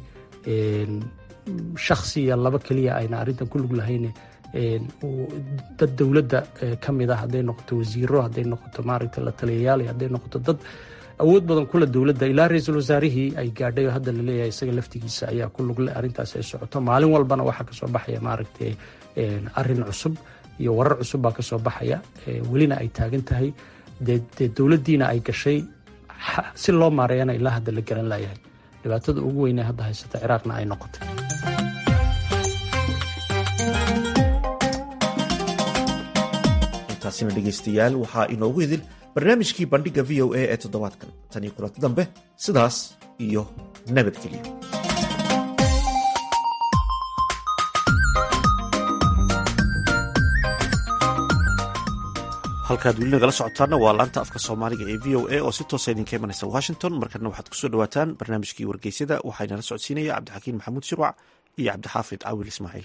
shaksiya laba keliya ayna arrintan ku lug lahayn dad dowladda ka mid ah hadday noqoto wasiiro hadday noqoto maaragtay la taliyayaal hadday noqoto dad awood badan kula dowladda ilaa ra-iisul wasaarihii ay gaadhay oo hadda laleeyahay isaga laftigiisa ayaa ku lugle arrintaas ay socoto maalin walbana waxaa kasoo baxaya maaragtay arrin cusub iyo warar cusub baa kasoo baxaya welina ay taagan tahay dee dowladdiina ay gashay si loo maareeyana ilaa hadda la garan layahay dhibaatada ugu weynee hadda haysata ciraaqna ay noqotay intaasina dhegaystayaal waxaa inoogu idil barnaamijkii bandhigga v o a ee toddobaadkan tan iyo kulanti dambe sidaas iyo nabadgelyo halkaad weli nagala socotaana waa laanta afka soomaaliga ee v o a oo si toosa idinka imanaysa washington markana waxaad kusoo dhawaataan barnaamijkii wargeysyada waxaynala socodsiinaya cabdixakiin maxamuud shirwac iyo cabdixaafid caawil ismaaciil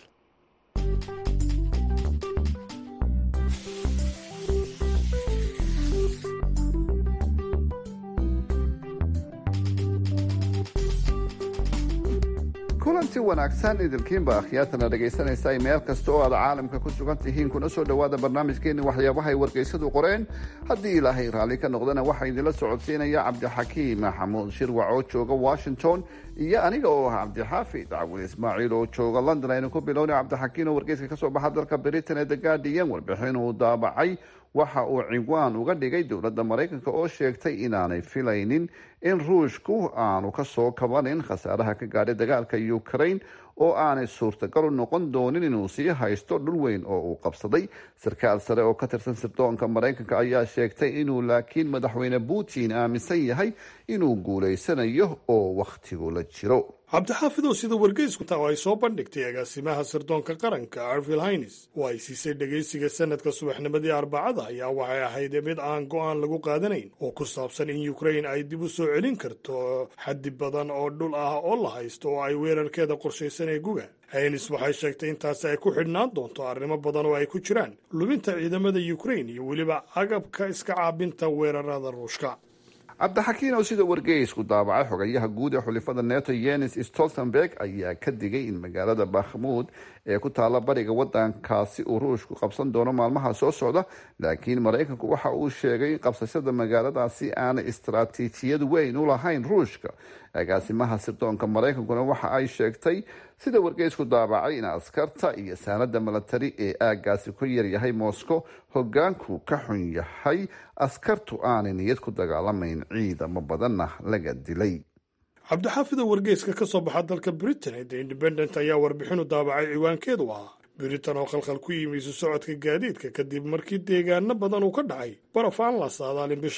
kulanti wanaagsan idinkiinba akhyaatana dhegaysanaysa meel kasta oo aad caalamka ku sugan tihiin kuna soo dhowaada barnaamijkeeni waxyaabaha ay wargeysadu qoreen haddii ilaahay raalli ka noqdana waxaa idinla socodsiinaya cabdixakiim maxamuud shirwac oo jooga washington iyo aniga oo ah cabdixaafid cawil ismaaciil oo jooga london aynu ku bilowna cabdixakiin oo wargeyska kasoo baxa dalka britain ee the guardian warbixin uu daabacay waxa uu cinwaan uga dhigay dowladda maraykanka oo sheegtay inaanay filaynin in ruushku aanu kasoo kabanin khasaaraha ka gaadhay dagaalka ukraine oo aanay suurtagal u noqon doonin inuu sii haysto dhul weyn oo uu qabsaday sarkaal sare oo ka tirsan sirdoonka maraykanka ayaa sheegtay inuu laakiin madaxweyne putin aaminsan yahay inuu guulaysanayo oo wakhtigu la jiro cabdixaafid oo sida wargeysku taa ay soo bandhigtay agaasimaha sirdoonka qaranka arvil haynes oo ay siisay dhegaysiga sanadka subaxnimadii arbacada ayaa waxay ahayd mid aan go-aan lagu qaadanayn oo ku saabsan in ukrain ay dib u soo celin karto xaddi badan oo dhul ah oo la haysto oo ay weerarkeeda qorshaysan ee guga haynes waxay sheegtay intaasi ay ku xidhnaan doonto arrimo badan oo ay ku jiraan lubinta ciidamada ukrain iyo weliba agabka iska caabinta weerarada ruushka cabdixakiin oo sida wargeysku daabacay xogayaha guud ee xulifada neto yenis stoltenberg ayaa ka digay in magaalada bakhmuud ee ku taalla bariga wadankaasi uu ruushku qabsan doono maalmaha soo socda laakiin maraykanku waxa uu sheegay in qabsashada magaaladaasi aanay istaraatiijiyad weyn u lahayn ruushka agaasimaha sirdoonka maraykankuna waxa ay sheegtay sida wargeysku daabacay in askarta iyo saanada milatari ee aagaasi ku yaryahay moscow hogaanku ka xun yahay askartu aanay niyad ku dagaalamayn ciidamo badanna laga dilay cabdixaafidoo wargeyska ka soo baxa dalka britain ee the independent ayaa warbixinu daabacay ciwaankeedu ahaa britain oo khalkhal ku yimi isu socodka gaadiidka kadib markii deegaano badan uu ka dhacay baraf aan la saadaalin bishan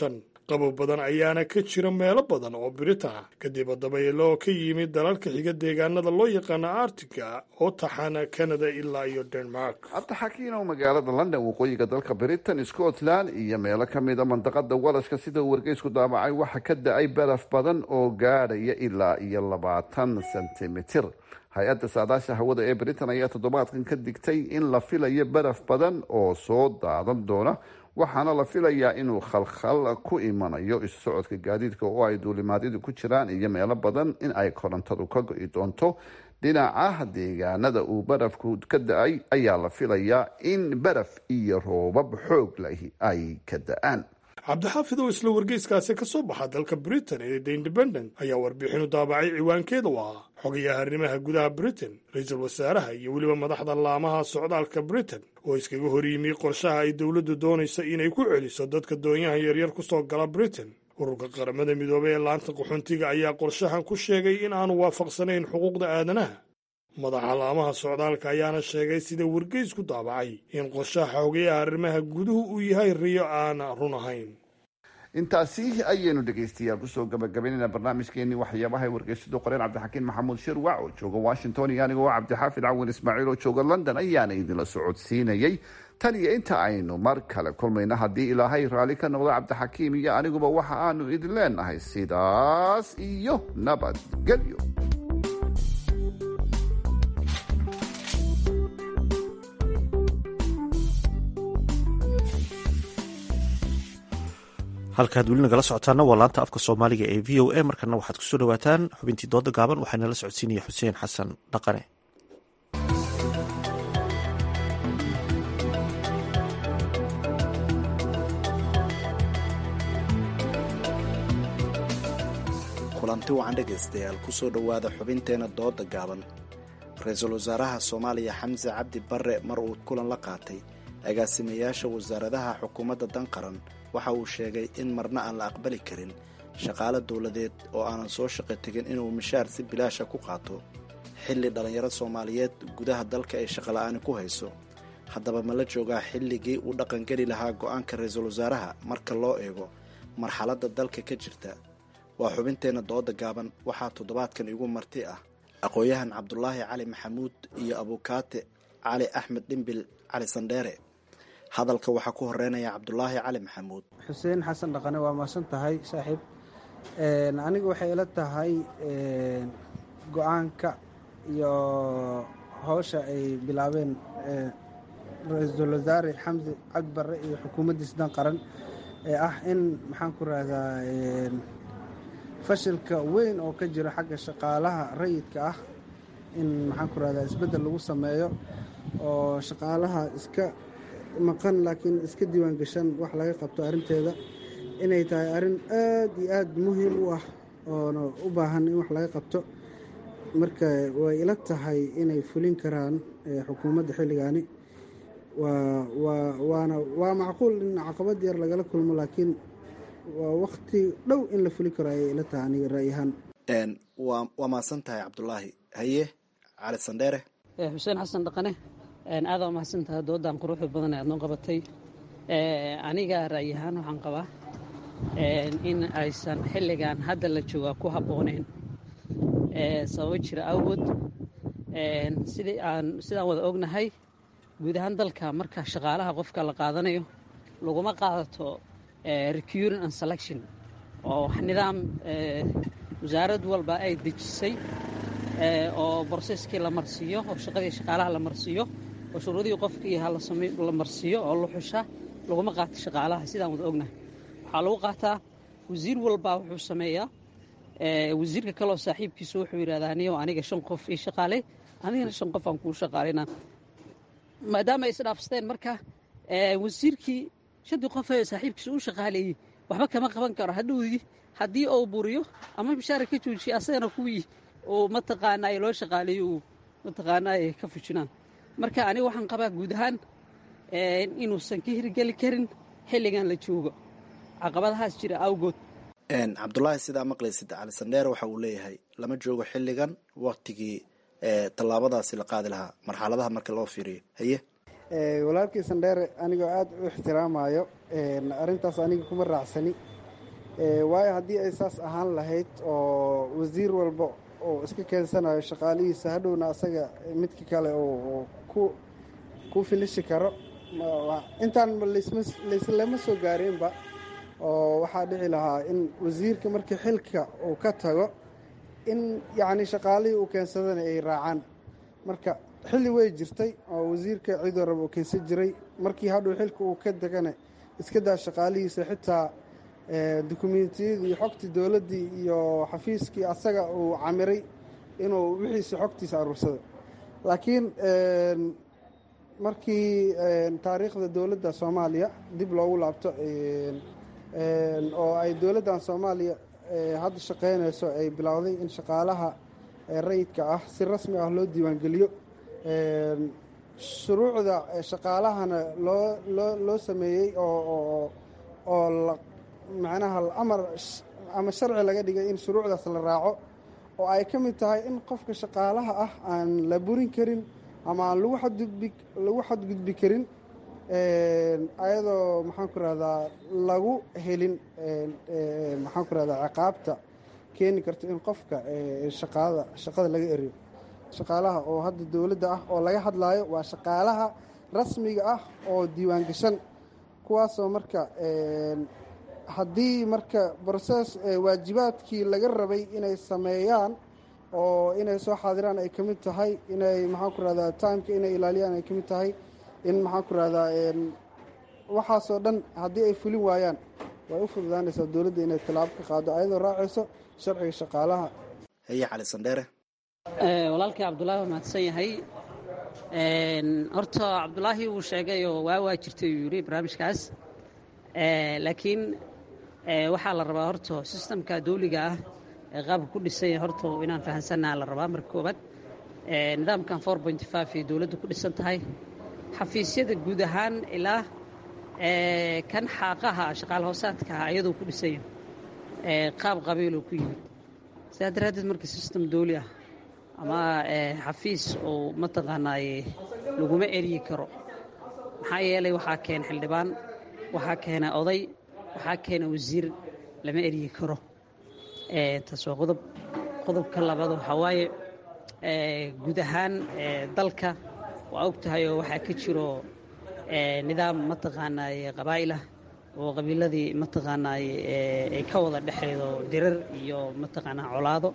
qabow badan ayaana ka jira meelo badan oo britain ah kadib dabaylo ka yimid dalalka xiga deegaanada loo yaqaano artiga oo taxana canada ilaa iyo denmark cabdixakiin oo magaalada london waqooyiga dalka britain scotland iyo meelo ka mida mandaqada walashka sida uu wargeysku daabacay waxa ka da-ay baraf badan oo gaadhaya ilaa iyo labaatan sentimitir hay-adda saadaasha hawada ee britain ayaa toddobaadkan ka digtay in la filayo baraf badan oo soo daadan doona waxaana la filayaa inuu khalkhal ku imanayo isu socodka gaadiidka oo ay duulimaadyadu ku jiraan iyo meelo badan in ay korontadu ka go-i doonto dhinaca deegaanada uu barafku ka da-ay ayaa la filayaa in baraf iyo roobab xoog lahi ay ka da-aan cabdixaafid oo isla wargeyskaasi ka soo baxa dalka britain ee the independent ayaa warbixinu daabacay ciwaankeeda u ahaa xogayaha arrimaha gudaha britain ra-iisul wasaaraha iyo weliba madaxda laamaha socdaalka britain oo iskaga hor yimi qorshaha ay dowladdu doonaysa inay ku celiso dadka doonyaha yaryar ku soo gala britain ururka qaramada midoobey ee laanta qaxoontiga ayaa qorshahan ku sheegay in aanu waafaqsanayn xuquuqda aadanaha madaxa laamaha socdaalka ayaana sheegay sida wargeysku daabacay in qorshaha xogayaha arrimaha guduhu uu yahay riyo aan run ahayn intaasi ayaynu dhegaystayaal kusoo gabagabaynayna barnaamijkeenii waxyaabahay wargeysadu qoreen cabdixakiin maxamuud shirwac oo jooga washington iyo anigoo cabdixaafid cawin ismaaciil oo jooga london ayaana idinla socodsiinayay tan iyo inta aynu mar kale kulmayna haddii ilaahay raalli ka noqdo cabdixakiim iyo aniguba waxa aanu idin leenahay sidaas iyo nabadgelyo halkaad weli nagala socotaana waa laanta afka soomaaliga ee v o a markana waxaad kusoo dhawaataan xubintii dooda gaaban waxaa nala socodsiinaya xuseen xasan dhaqane kulanti wacan dhegaystayaal kusoo dhowaada xubinteena dooda gaaban ra-iisul wasaaraha soomaaliya xamse cabdi barre mar uu kulan la qaatay agaasimayaasha wasaaradaha xukuumadda dan qaran waxa uu sheegay in marna aan la aqbali karin shaqaale dowladeed oo aanan soo shaqo tegin inuu mishaar si bilaasha ku qaato xilli dhallinyaro soomaaliyeed gudaha dalka ay shaqola'aani ku hayso haddaba ma la joogaa xilligii uu dhaqangeli lahaa go-aanka ra-iisul wasaaraha marka loo eego marxaladda dalka ka jirta waa xubinteenna dooda gaaban waxaa toddobaadkan igu marti ah aqoon-yahan cabdulaahi cali maxamuud iyo abukaate cali axmed dhimbil cali sandheere hadalka waxaa ku horeynaya cabdulaahi cali maxamuud xuseen xasan dhaqane waa maasan tahay saaxiib aniga waxay ila tahay go-aanka iyo howsha ay bilaabeen ra-iisul wasaare xamse cabdi barre iyo xukuumaddiis dan qaran ee ah in maxaan ku rahdaa fashilka weyn oo ka jiro xagga shaqaalaha rayidka ah in maxaan ku rahdaa isbeddel lagu sameeyo oo shaqaalaha iska maqan laakiin iska diiwaan gashan wax laga qabto arrinteeda inay tahay arrin aad iyo aad muhiim u ah oona u baahan in wax laga qabto marka way ila tahay inay fulin karaan xukuumadda xilligaani waana waa macquul in caqabad yar lagala kulmo laakiin waa wakti dhow in la fuli karo ayay ila tahay aniga ra'yahaan waa mahadsan tahay cabdulaahi haye cali sandheere xuseen xasan dhaqane aada mahadsan tahay doodan quruxda badan ee aad noo qabatay aniga ra'yahaan waxaan qabaa in aysan xilligan hadda la joogaa ku habbooneyn sababo jira awgood sidii aan sidaan wada ognahay guud ahaan dalka marka shaqaalaha qofka la qaadanayo laguma qaadato recuring and selection oo wax nidaam wasaarad walba ay dejisay oo broseskii la marsiiyo oo shaqadii shaqaalaha la marsiiyo oo shuruudihii qofkii la marsiiyo oo la xusha laguma qaato shaqaalaha sidaan wada ognahay waxaa lagu qaataa wasiir walbaa wuxuu sameeyaa wasiirka kaleoo saaxiibkiisu wuxuu yidhahdaa niyow aniga shan qof ii shaqaaley anigana shan qof aan kuu shaqaalayna maadaama ay isdhaafsteen marka wasiirkii shantii qof ee saaxiibkiisa u shaqaaleeyey waxba kama qaban karo hadhowdii haddii uu buriyo ama mishaara ka joojiya asagana kuwii uu mataqaanaaye loo shaqaaleeyo uu mataqaanaaye ka fujinaan marka aniga waxaan qabaa guud ahaan inuusan ka hirgeli karin xilligan la joogo caqabadahaas jira awgood cabdulaahi sidaa maqlaysid cali sandheer waxa uu leeyahay lama joogo xilligan waktigii tallaabadaasi la qaadi lahaa marxaladaha marka loo fiiriyo haye walaalkii sandheere anigoo aada u ixtiraamayo arrintaas aniga kuma raacsani waayo haddii ay saas ahaan lahayd oo wasiir walba oo iska keensanayo shaqaalihiisa hadhowna asaga midka kale oo ku ku filishi karo intaan laislama soo gaareenba oo waxaa dhici lahaa in wasiirka markii xilka uu ka tago in yacni shaqaalihii uu keensadana ay raacaan marka xilli way jirtay oo wasiirka cidoo raba uu keensan jiray markii hadhow xilka uu ka degana iska daa shaqaalihiisa xitaa dukumentiyadii iyo xogtii dowladdii iyo xafiiskii asaga uu camiray inuu wixiisa xogtiisa aruursado laakiin markii taariikhda dowladda soomaaliya dib loogu laabto oo ay dowladdan soomaaliya hadda shaqaynayso ay bilowday in shaqaalaha rayidka ah si rasmi ah loo diiwaangeliyo shuruucda shaqaalahana loo loo loo sameeyey oo oo macnaha amar ama sharci laga dhigay in shuruucdaas la raaco oo ay ka mid tahay in qofka shaqaalaha ah aan la burin karin ama aan lagu xadgudbi lagu xadgudbi karin ayadoo maxaan ku rahdaa lagu helin maxaan ku rahdaa ciqaabta keeni karto in qofka shaqaada shaqada laga eriyo shaqaalaha oo hadda dowladda ah oo laga hadlaayo waa shaqaalaha rasmiga ah oo diiwaan gashan kuwaasoo marka haddii marka broses waajibaadkii laga rabay inay sameeyaan oo inay soo xaadiraan ay ka mid tahay inay maxaan ku rahdaa timeka inay ilaaliyaan ay ka mid tahay in maxaan ku rahdaa waxaasoo dhan haddii ay fulin waayaan way u fududaanaysaa dowladda inay tallaabo ka qaado ayadoo raacayso sharciga shaqaalaha haye cali sandheere walaalkii cabdulaahi waa mahadsan yahay horta cabdulaahi wuu sheegay oo waa waa jirtay uu yidhi barnaamijkaas laakiin waxaa la rabaa horta sistamka dawliga ah ee qaabka ku dhisanya horta inaan fahansannaha la rabaa marka koobaad nidaamkan four point five ay dowladda ku dhisan tahay xafiisyada guud ahaan ilaa kan xaaqaha shaqaal hoosaadkaha ayadoo ku dhisanya qaab qabiiloo ku yimid sidaa daraaddeed marka sistem dawli ah ama xafiis oo mataqaanaaye laguma eryi karo maxaa yeelay waxaa keena xildhibaan waxaa keena oday waxaa keena wasiir lama eryi karo taas waa qodob qodobka labaad waxaa waaye guud ahaan dalka waa og tahay oo waxaa ka jiro nidaam mataqaanaaye qabaa'ilah oo qabiiladii mataqaanaaye ay ka wada dhexeedo dirar iyo mataqaanaa colaado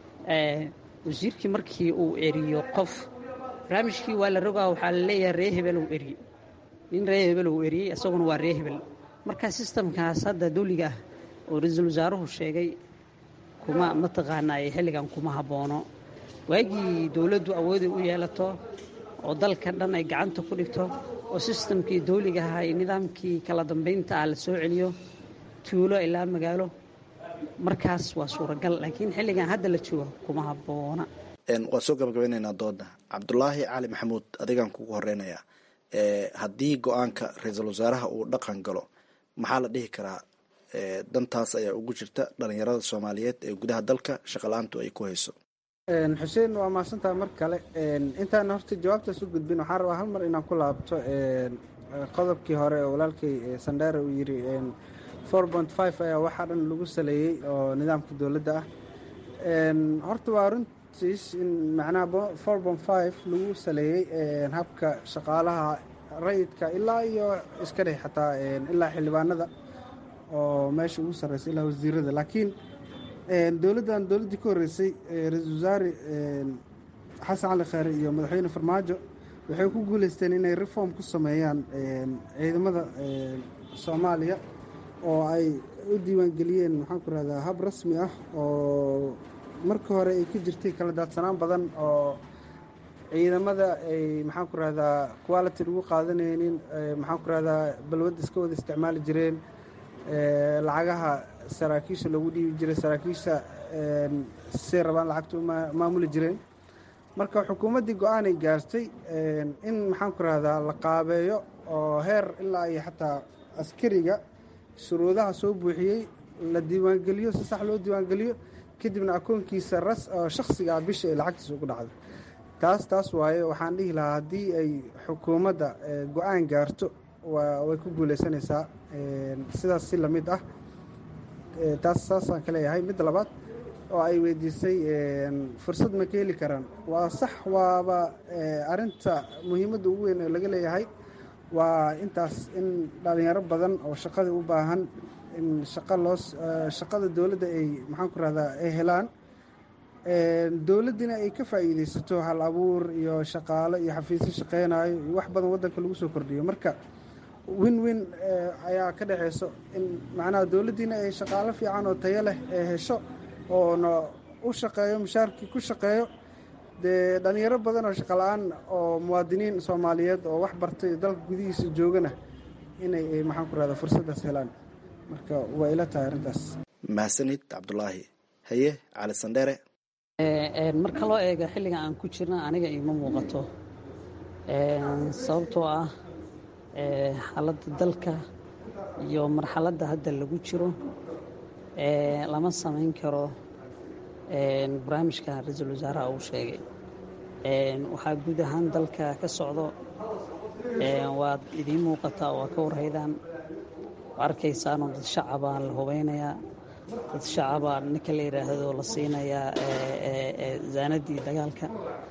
wasiirkii markii uu eriyo qof barnaamijkii waa la rogaa waxaa la leeyahay ree hebel uu eriye nin ree hebel uu eriyey isaguna waa ree hebel marka sistamkaas hadda dawliga ah oo ra-iisul wasaaruhu sheegay kuma mataqaanaaye xilligan kuma habboono waagii dowladdu awooday u yeelato oo dalka dhan ay gacanta ku dhigto oo sistamkii dawliga ahaa iyo nidaamkii kala dambaynta ah la soo celiyo tuulo ilaa magaalo markaas waa suuragal laakiin xilligan hadda la joogo kuma habboona waan soo gabagabaynaynaa dooda cabdulaahi cali maxamuud adigaan kugu horeynayaa haddii go-aanka ra-iisul wasaaraha uu dhaqan galo maxaa la dhihi karaa dantaas ayaa ugu jirta dhalinyarada soomaaliyeed ee gudaha dalka shaqala-aantu ay ku hayso xuseen waa mahadsantaha mar kale intaan horta jawaabtaas u gudbin waxaan rabaa hal mar inaan ku laabto qodobkii hore oo walaalkay sandheere uu yiri four point five ayaa waxaa dhan lagu saleeyey oo nidaamka dowladda ah horta waa runtiis in macnaha four point five lagu saleeyey habka shaqaalaha rayidka ilaa iyo iska dheh xataa ilaa xildhibaanada oo meesha ugu sarreysa ilaa wasiirada laakiin dowladdan dowladdii ka horreysay ra-iisul wasaare xasan cali kheyre iyo madaxweyne farmaajo waxay ku guuleysteen inay reform ku sameeyaan ciidamada soomaaliya oo ay u diiwaangeliyeen maxaan ku rahdaa hab rasmi ah oo markii hore ay ka jirtay kala daadsanaan badan oo ciidamada ay maxaan ku rahdaa quality lagu qaadanaynin maxaan ku rahdaa balwad iska wada isticmaali jireen lacagaha saraakiisha lagu dhiibi jiray saraakiisha say rabaan lacagta u maamuli jireen marka xukuumaddii go-aanay gaartay in maxaan ku rahdaa la qaabeeyo oo heer ilaa iyo xataa askariga shuruudaha soo buuxiyey la diiwaangeliyo si sax loo diiwaangeliyo kadibna akoonkiisa ras oo shakhsiga ah bisha ay lacagtiisa ugu dhacdo taas taas waaye waxaan dhihi lahaa haddii ay xukuumadda go-aan gaarto way ku guuleysanaysaa sidaas si lamid ah taas saasaan ka leeyahay midda labaad oo ay weydiisay fursad ma ka heli karaan waa sax waaba arinta muhiimadda ugu weyn oo laga leeyahay waa intaas in dhalinyaro badan oo shaqadii u baahan in shaqa loo shaqada dowladda ay maxaan ku rahdaa ay helaan dowladdina ay ka faa'iideysato hal abuur iyo shaqaalo iyo xafiisyo shaqeynayo iyo wax badan waddanka lagu soo kordhiyo marka win win ayaa ka dhexeyso in macnaha dowladdiina ay shaqaalo fiican oo tayo leh ee hesho oona u shaqeeyo mushaarkii ku shaqeeyo dee dhalinyaro badan oo shaqala-aan oo muwaadiniin soomaaliyeed oo wax bartay dalka gudihiisa joogana inay maxaan ku rahda fursaddaas helaan marka waa ila tahay arrintaas mahadsanid cabdulaahi haye cali sandheere marka loo eego xilliga aan ku jirna aniga iima muuqato sababtoo ah xaaladda dalka iyo marxaladda hadda lagu jiro lama samayn karo barnaamijka ra-iisul wasaaraha uu sheegay waxaa guud ahaan dalka ka socdo waad idiin muuqataa waa ka warhaydaan arkaysaanoo dad shacabaa la hubeynayaa dad shacabaa ninka la yidhaahdo la siinayaa zaanadii dagaalka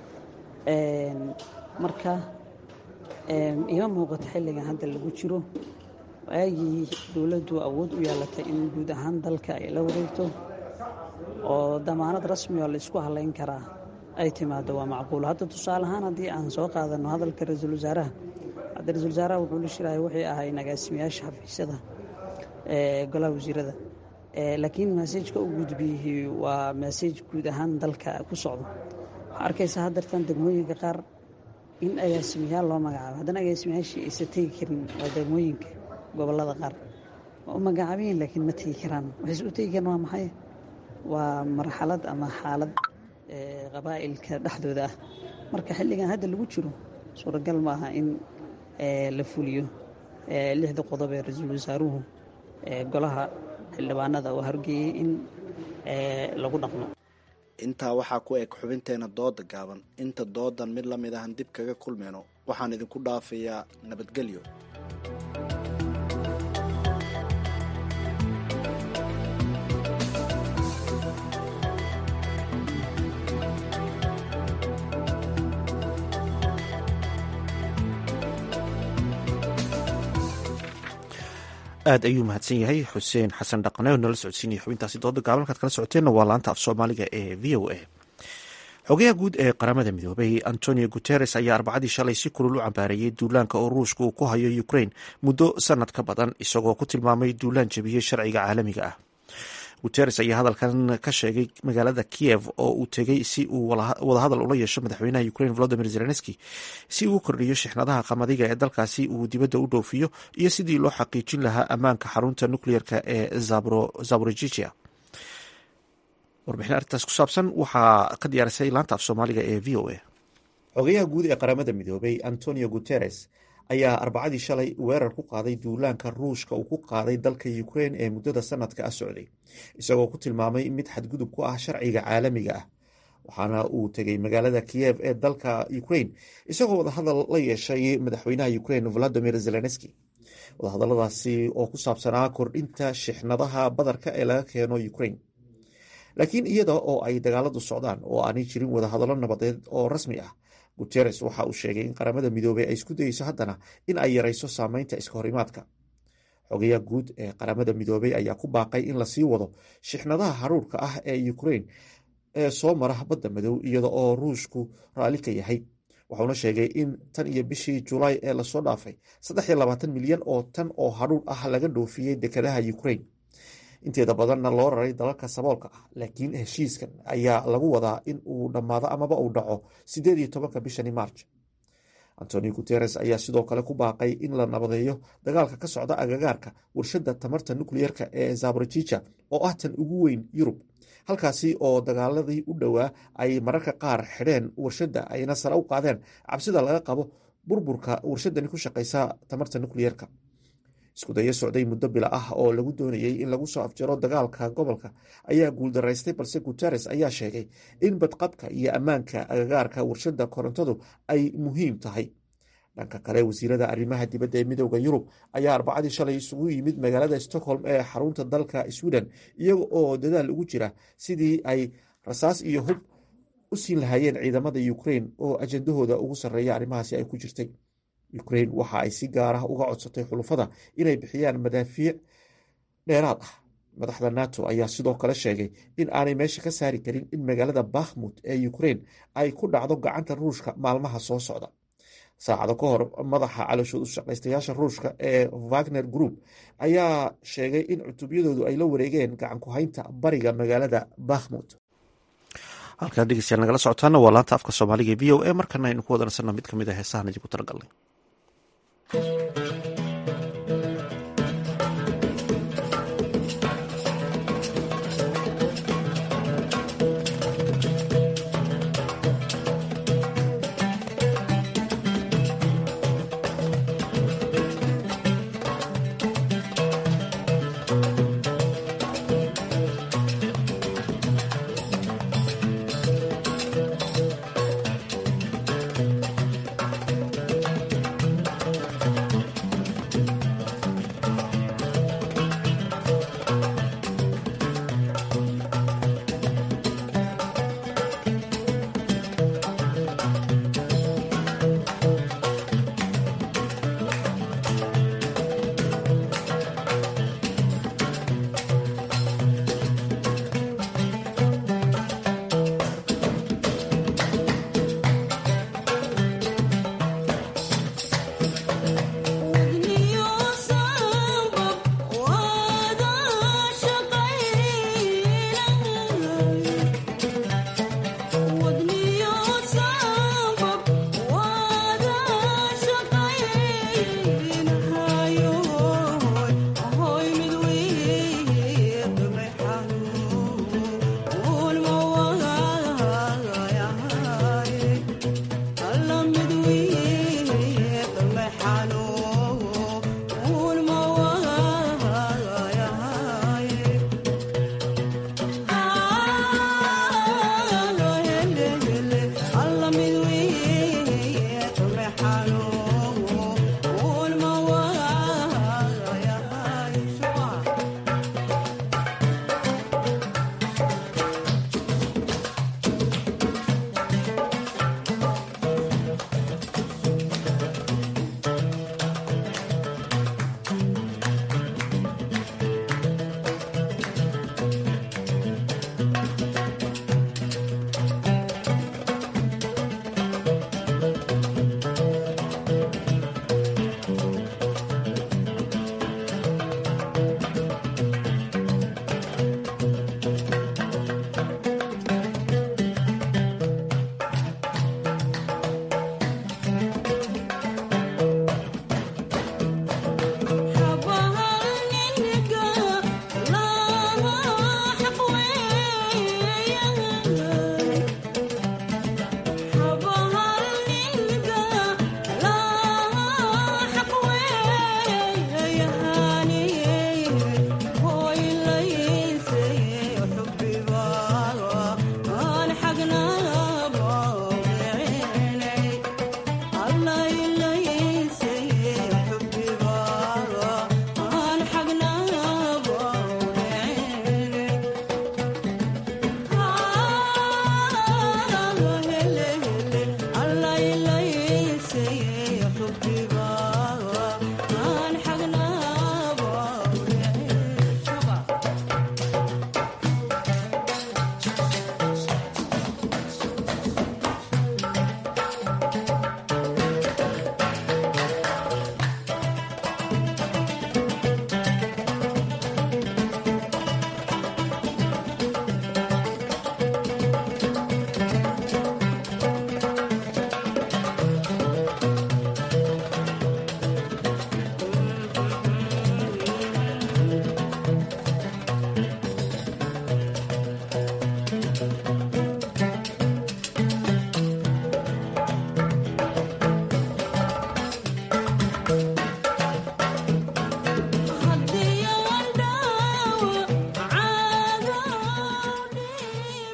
marka ima muuqato xilligan hadda lagu jiro waagii dowladdu awood u yeelatay in guud ahaan dalka ay la wareegto oo damaanad rasmi oo la isku halayn karaa ay timaado waa macquul hadda tusaale ahaan haddii aan soo qaadano hadalka ra-iisul wasaaraha hadda ra-isul wasaaraha wuxuu la shirahay waxay ahay agaasimayaasha xafiisyada golaha wasiirada laakiin maseejka u gudbiyey waa maseej guud ahaan dalka ku socdo waxaa arkaysa haddartan degmooyinka qaar in agaasimayaal loo magacaabo haddana agaasimayaashii aysan tegi karin waa degmooyinka gobolada qaar waa u magacaabayin laakiin ma tegi karaan waxayse u tegi karaan waa maxay waa marxalad ama xaalad qabaa'ilka dhexdooda ah marka xilligan hadda lagu jiro suuragal ma aha in la fuliyo lixda qodob ee ra-iisul wasaaruhu golaha xildhibaanada oo horgeeyey in lagu dhaqmo intaa waxaa ku eg xubinteena dooda gaaban inta doodan mid la mid ahan dib kaga kulmayno waxaan idinku dhaafayaa nabadgelyo aad ayuu mahadsan yahay xuseen xasan dhaqane oo nala socodsiinaya xubintaasi dooda gaaban halkaad kala socoteenna waa laanta af soomaaliga ee v o a xogayaha guud ee qaramada midoobay antonio guteres ayaa arbacadii shalay si kulul u cambaareeyey duulaanka oo ruushka uu ku hayo ukrain muddo sanad ka badan isagoo ku tilmaamay duulaan jebiyey sharciga caalamiga ah guteres ayaa hadalkan ka sheegay magaalada kiev oo uu tegey si uu wadahadal ula yeesho madaxweynaha ukrain volodimir zelenski si uu u kordhiyo shixnadaha qamadiga ee dalkaasi uu dibadda u dhoofiyo iyo sidii loo xaqiijin lahaa ammaanka xarunta nucleerka ee zaborojija warbixin arrintaas ku saabsan waxaa ka diyaarisay laanta af soomaaliga ee v o a xogayaha guud ee qaramada midoobay antonio guteres ayaa arbacadii shalay weerar ku qaaday duulaanka ruushka uu ku qaaday dalka ukrain ee muddada sanadka ah socday isagoo ku tilmaamay mid xadgudub ku ah sharciga caalamiga ah waxaana uu tegey magaalada kiyev ee dalka ukrain isagoo wadahadal la yeeshay madaxweynaha ukrain valadimir zelenski wadahadaladaasi oo ku saabsanaa kordhinta shixnadaha badarka ee laga keeno ukrain laakiin iyada oo ay dagaaladu socdaan oo aanay jirin wadahadallo nabadeed oo rasmi ah guteres waxa uu sheegay in qaramada midoobey ay isku dayeyso haddana in ay yarayso saameynta iska horimaadka xogayaha guud ee qaramada midoobey ayaa ku baaqay in lasii wado shixnadaha haruurka ah ee ukrain ee soo mara badda madow iyada oo ruushku raalli ka yahay wuxuuna sheegay in tan iyo bishii julaay ee lasoo dhaafay saddex iyo labaatan milyan oo tan oo haruur ah laga dhoofiyey dekedaha ukrain inteeda badanna loo raray dalalka saboolka ah laakiin heshiiskan ayaa lagu wadaa in uu dhammaado amaba uu dhaco sideed iyo tobanka bishani march antonio guteres ayaa sidoo kale ku baaqay in la nabadeeyo dagaalka ka socda agagaarka warshadda tamarta nukleyerka ee zaborojija oo ah tan ugu weyn yurub halkaasi oo dagaaladii u dhowaa ay mararka qaar xidheen warshadda ayna sare u qaadeen cabsida laga qabo burburka warshadani ku shaqeysa tamarta nukleyerka iskudayo socday muddo bila ah oo lagu doonayey in lagu soo afjaro dagaalka gobolka ayaa guuldaraystay balse guteres ayaa sheegay in badqabka iyo ammaanka agagaarka warshadda korontadu ay muhiim tahay dhanka kale wasiirada arrimaha dibadda ee midooda yurub ayaa arbacadii shalay isugu yimid magaalada stockholm ee xarunta dalka sweden iyaga oo dadaal ugu jira sidii ay rasaas iyo hub u siin lahaayeen ciidamada ukrain oo ajandahooda ugu sarreeya arrimahaasi ay ku jirtay ukrain waxa ay si gaar ah uga codsatay xulufada inay bixiyaan madaafiic dheeraad ah madaxda nato ayaa sidoo kale sheegay in aanay meesha ka saari karin in magaalada bakhmut ee ukrain ay ku dhacdo gacanta ruushka maalmaha soo socda saacado ka hor madaxa calooshood u shaqaystayaasha ruushka ee wagner group ayaa sheegay in cutubyadoodu ay la wareegeen gacan ku haynta bariga magaalada bakhmut halkaan dhegeystayaal nagala socotaana waa laanta afka soomaaliga e v o a markana aynu ku wadansanno mid ka mid a heesahan idinku talagalnay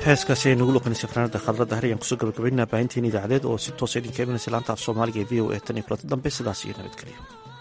heeskaasi ay nagu luqanaysa fanaanada khadradda har ayaan kusoo gabagabaynaa baahinteena idaacadeed oo si toosa idinka imanaysa laanta af soomaaliga ee v o e tan iyo kulanta dambe sidaas iyo nabadgelyo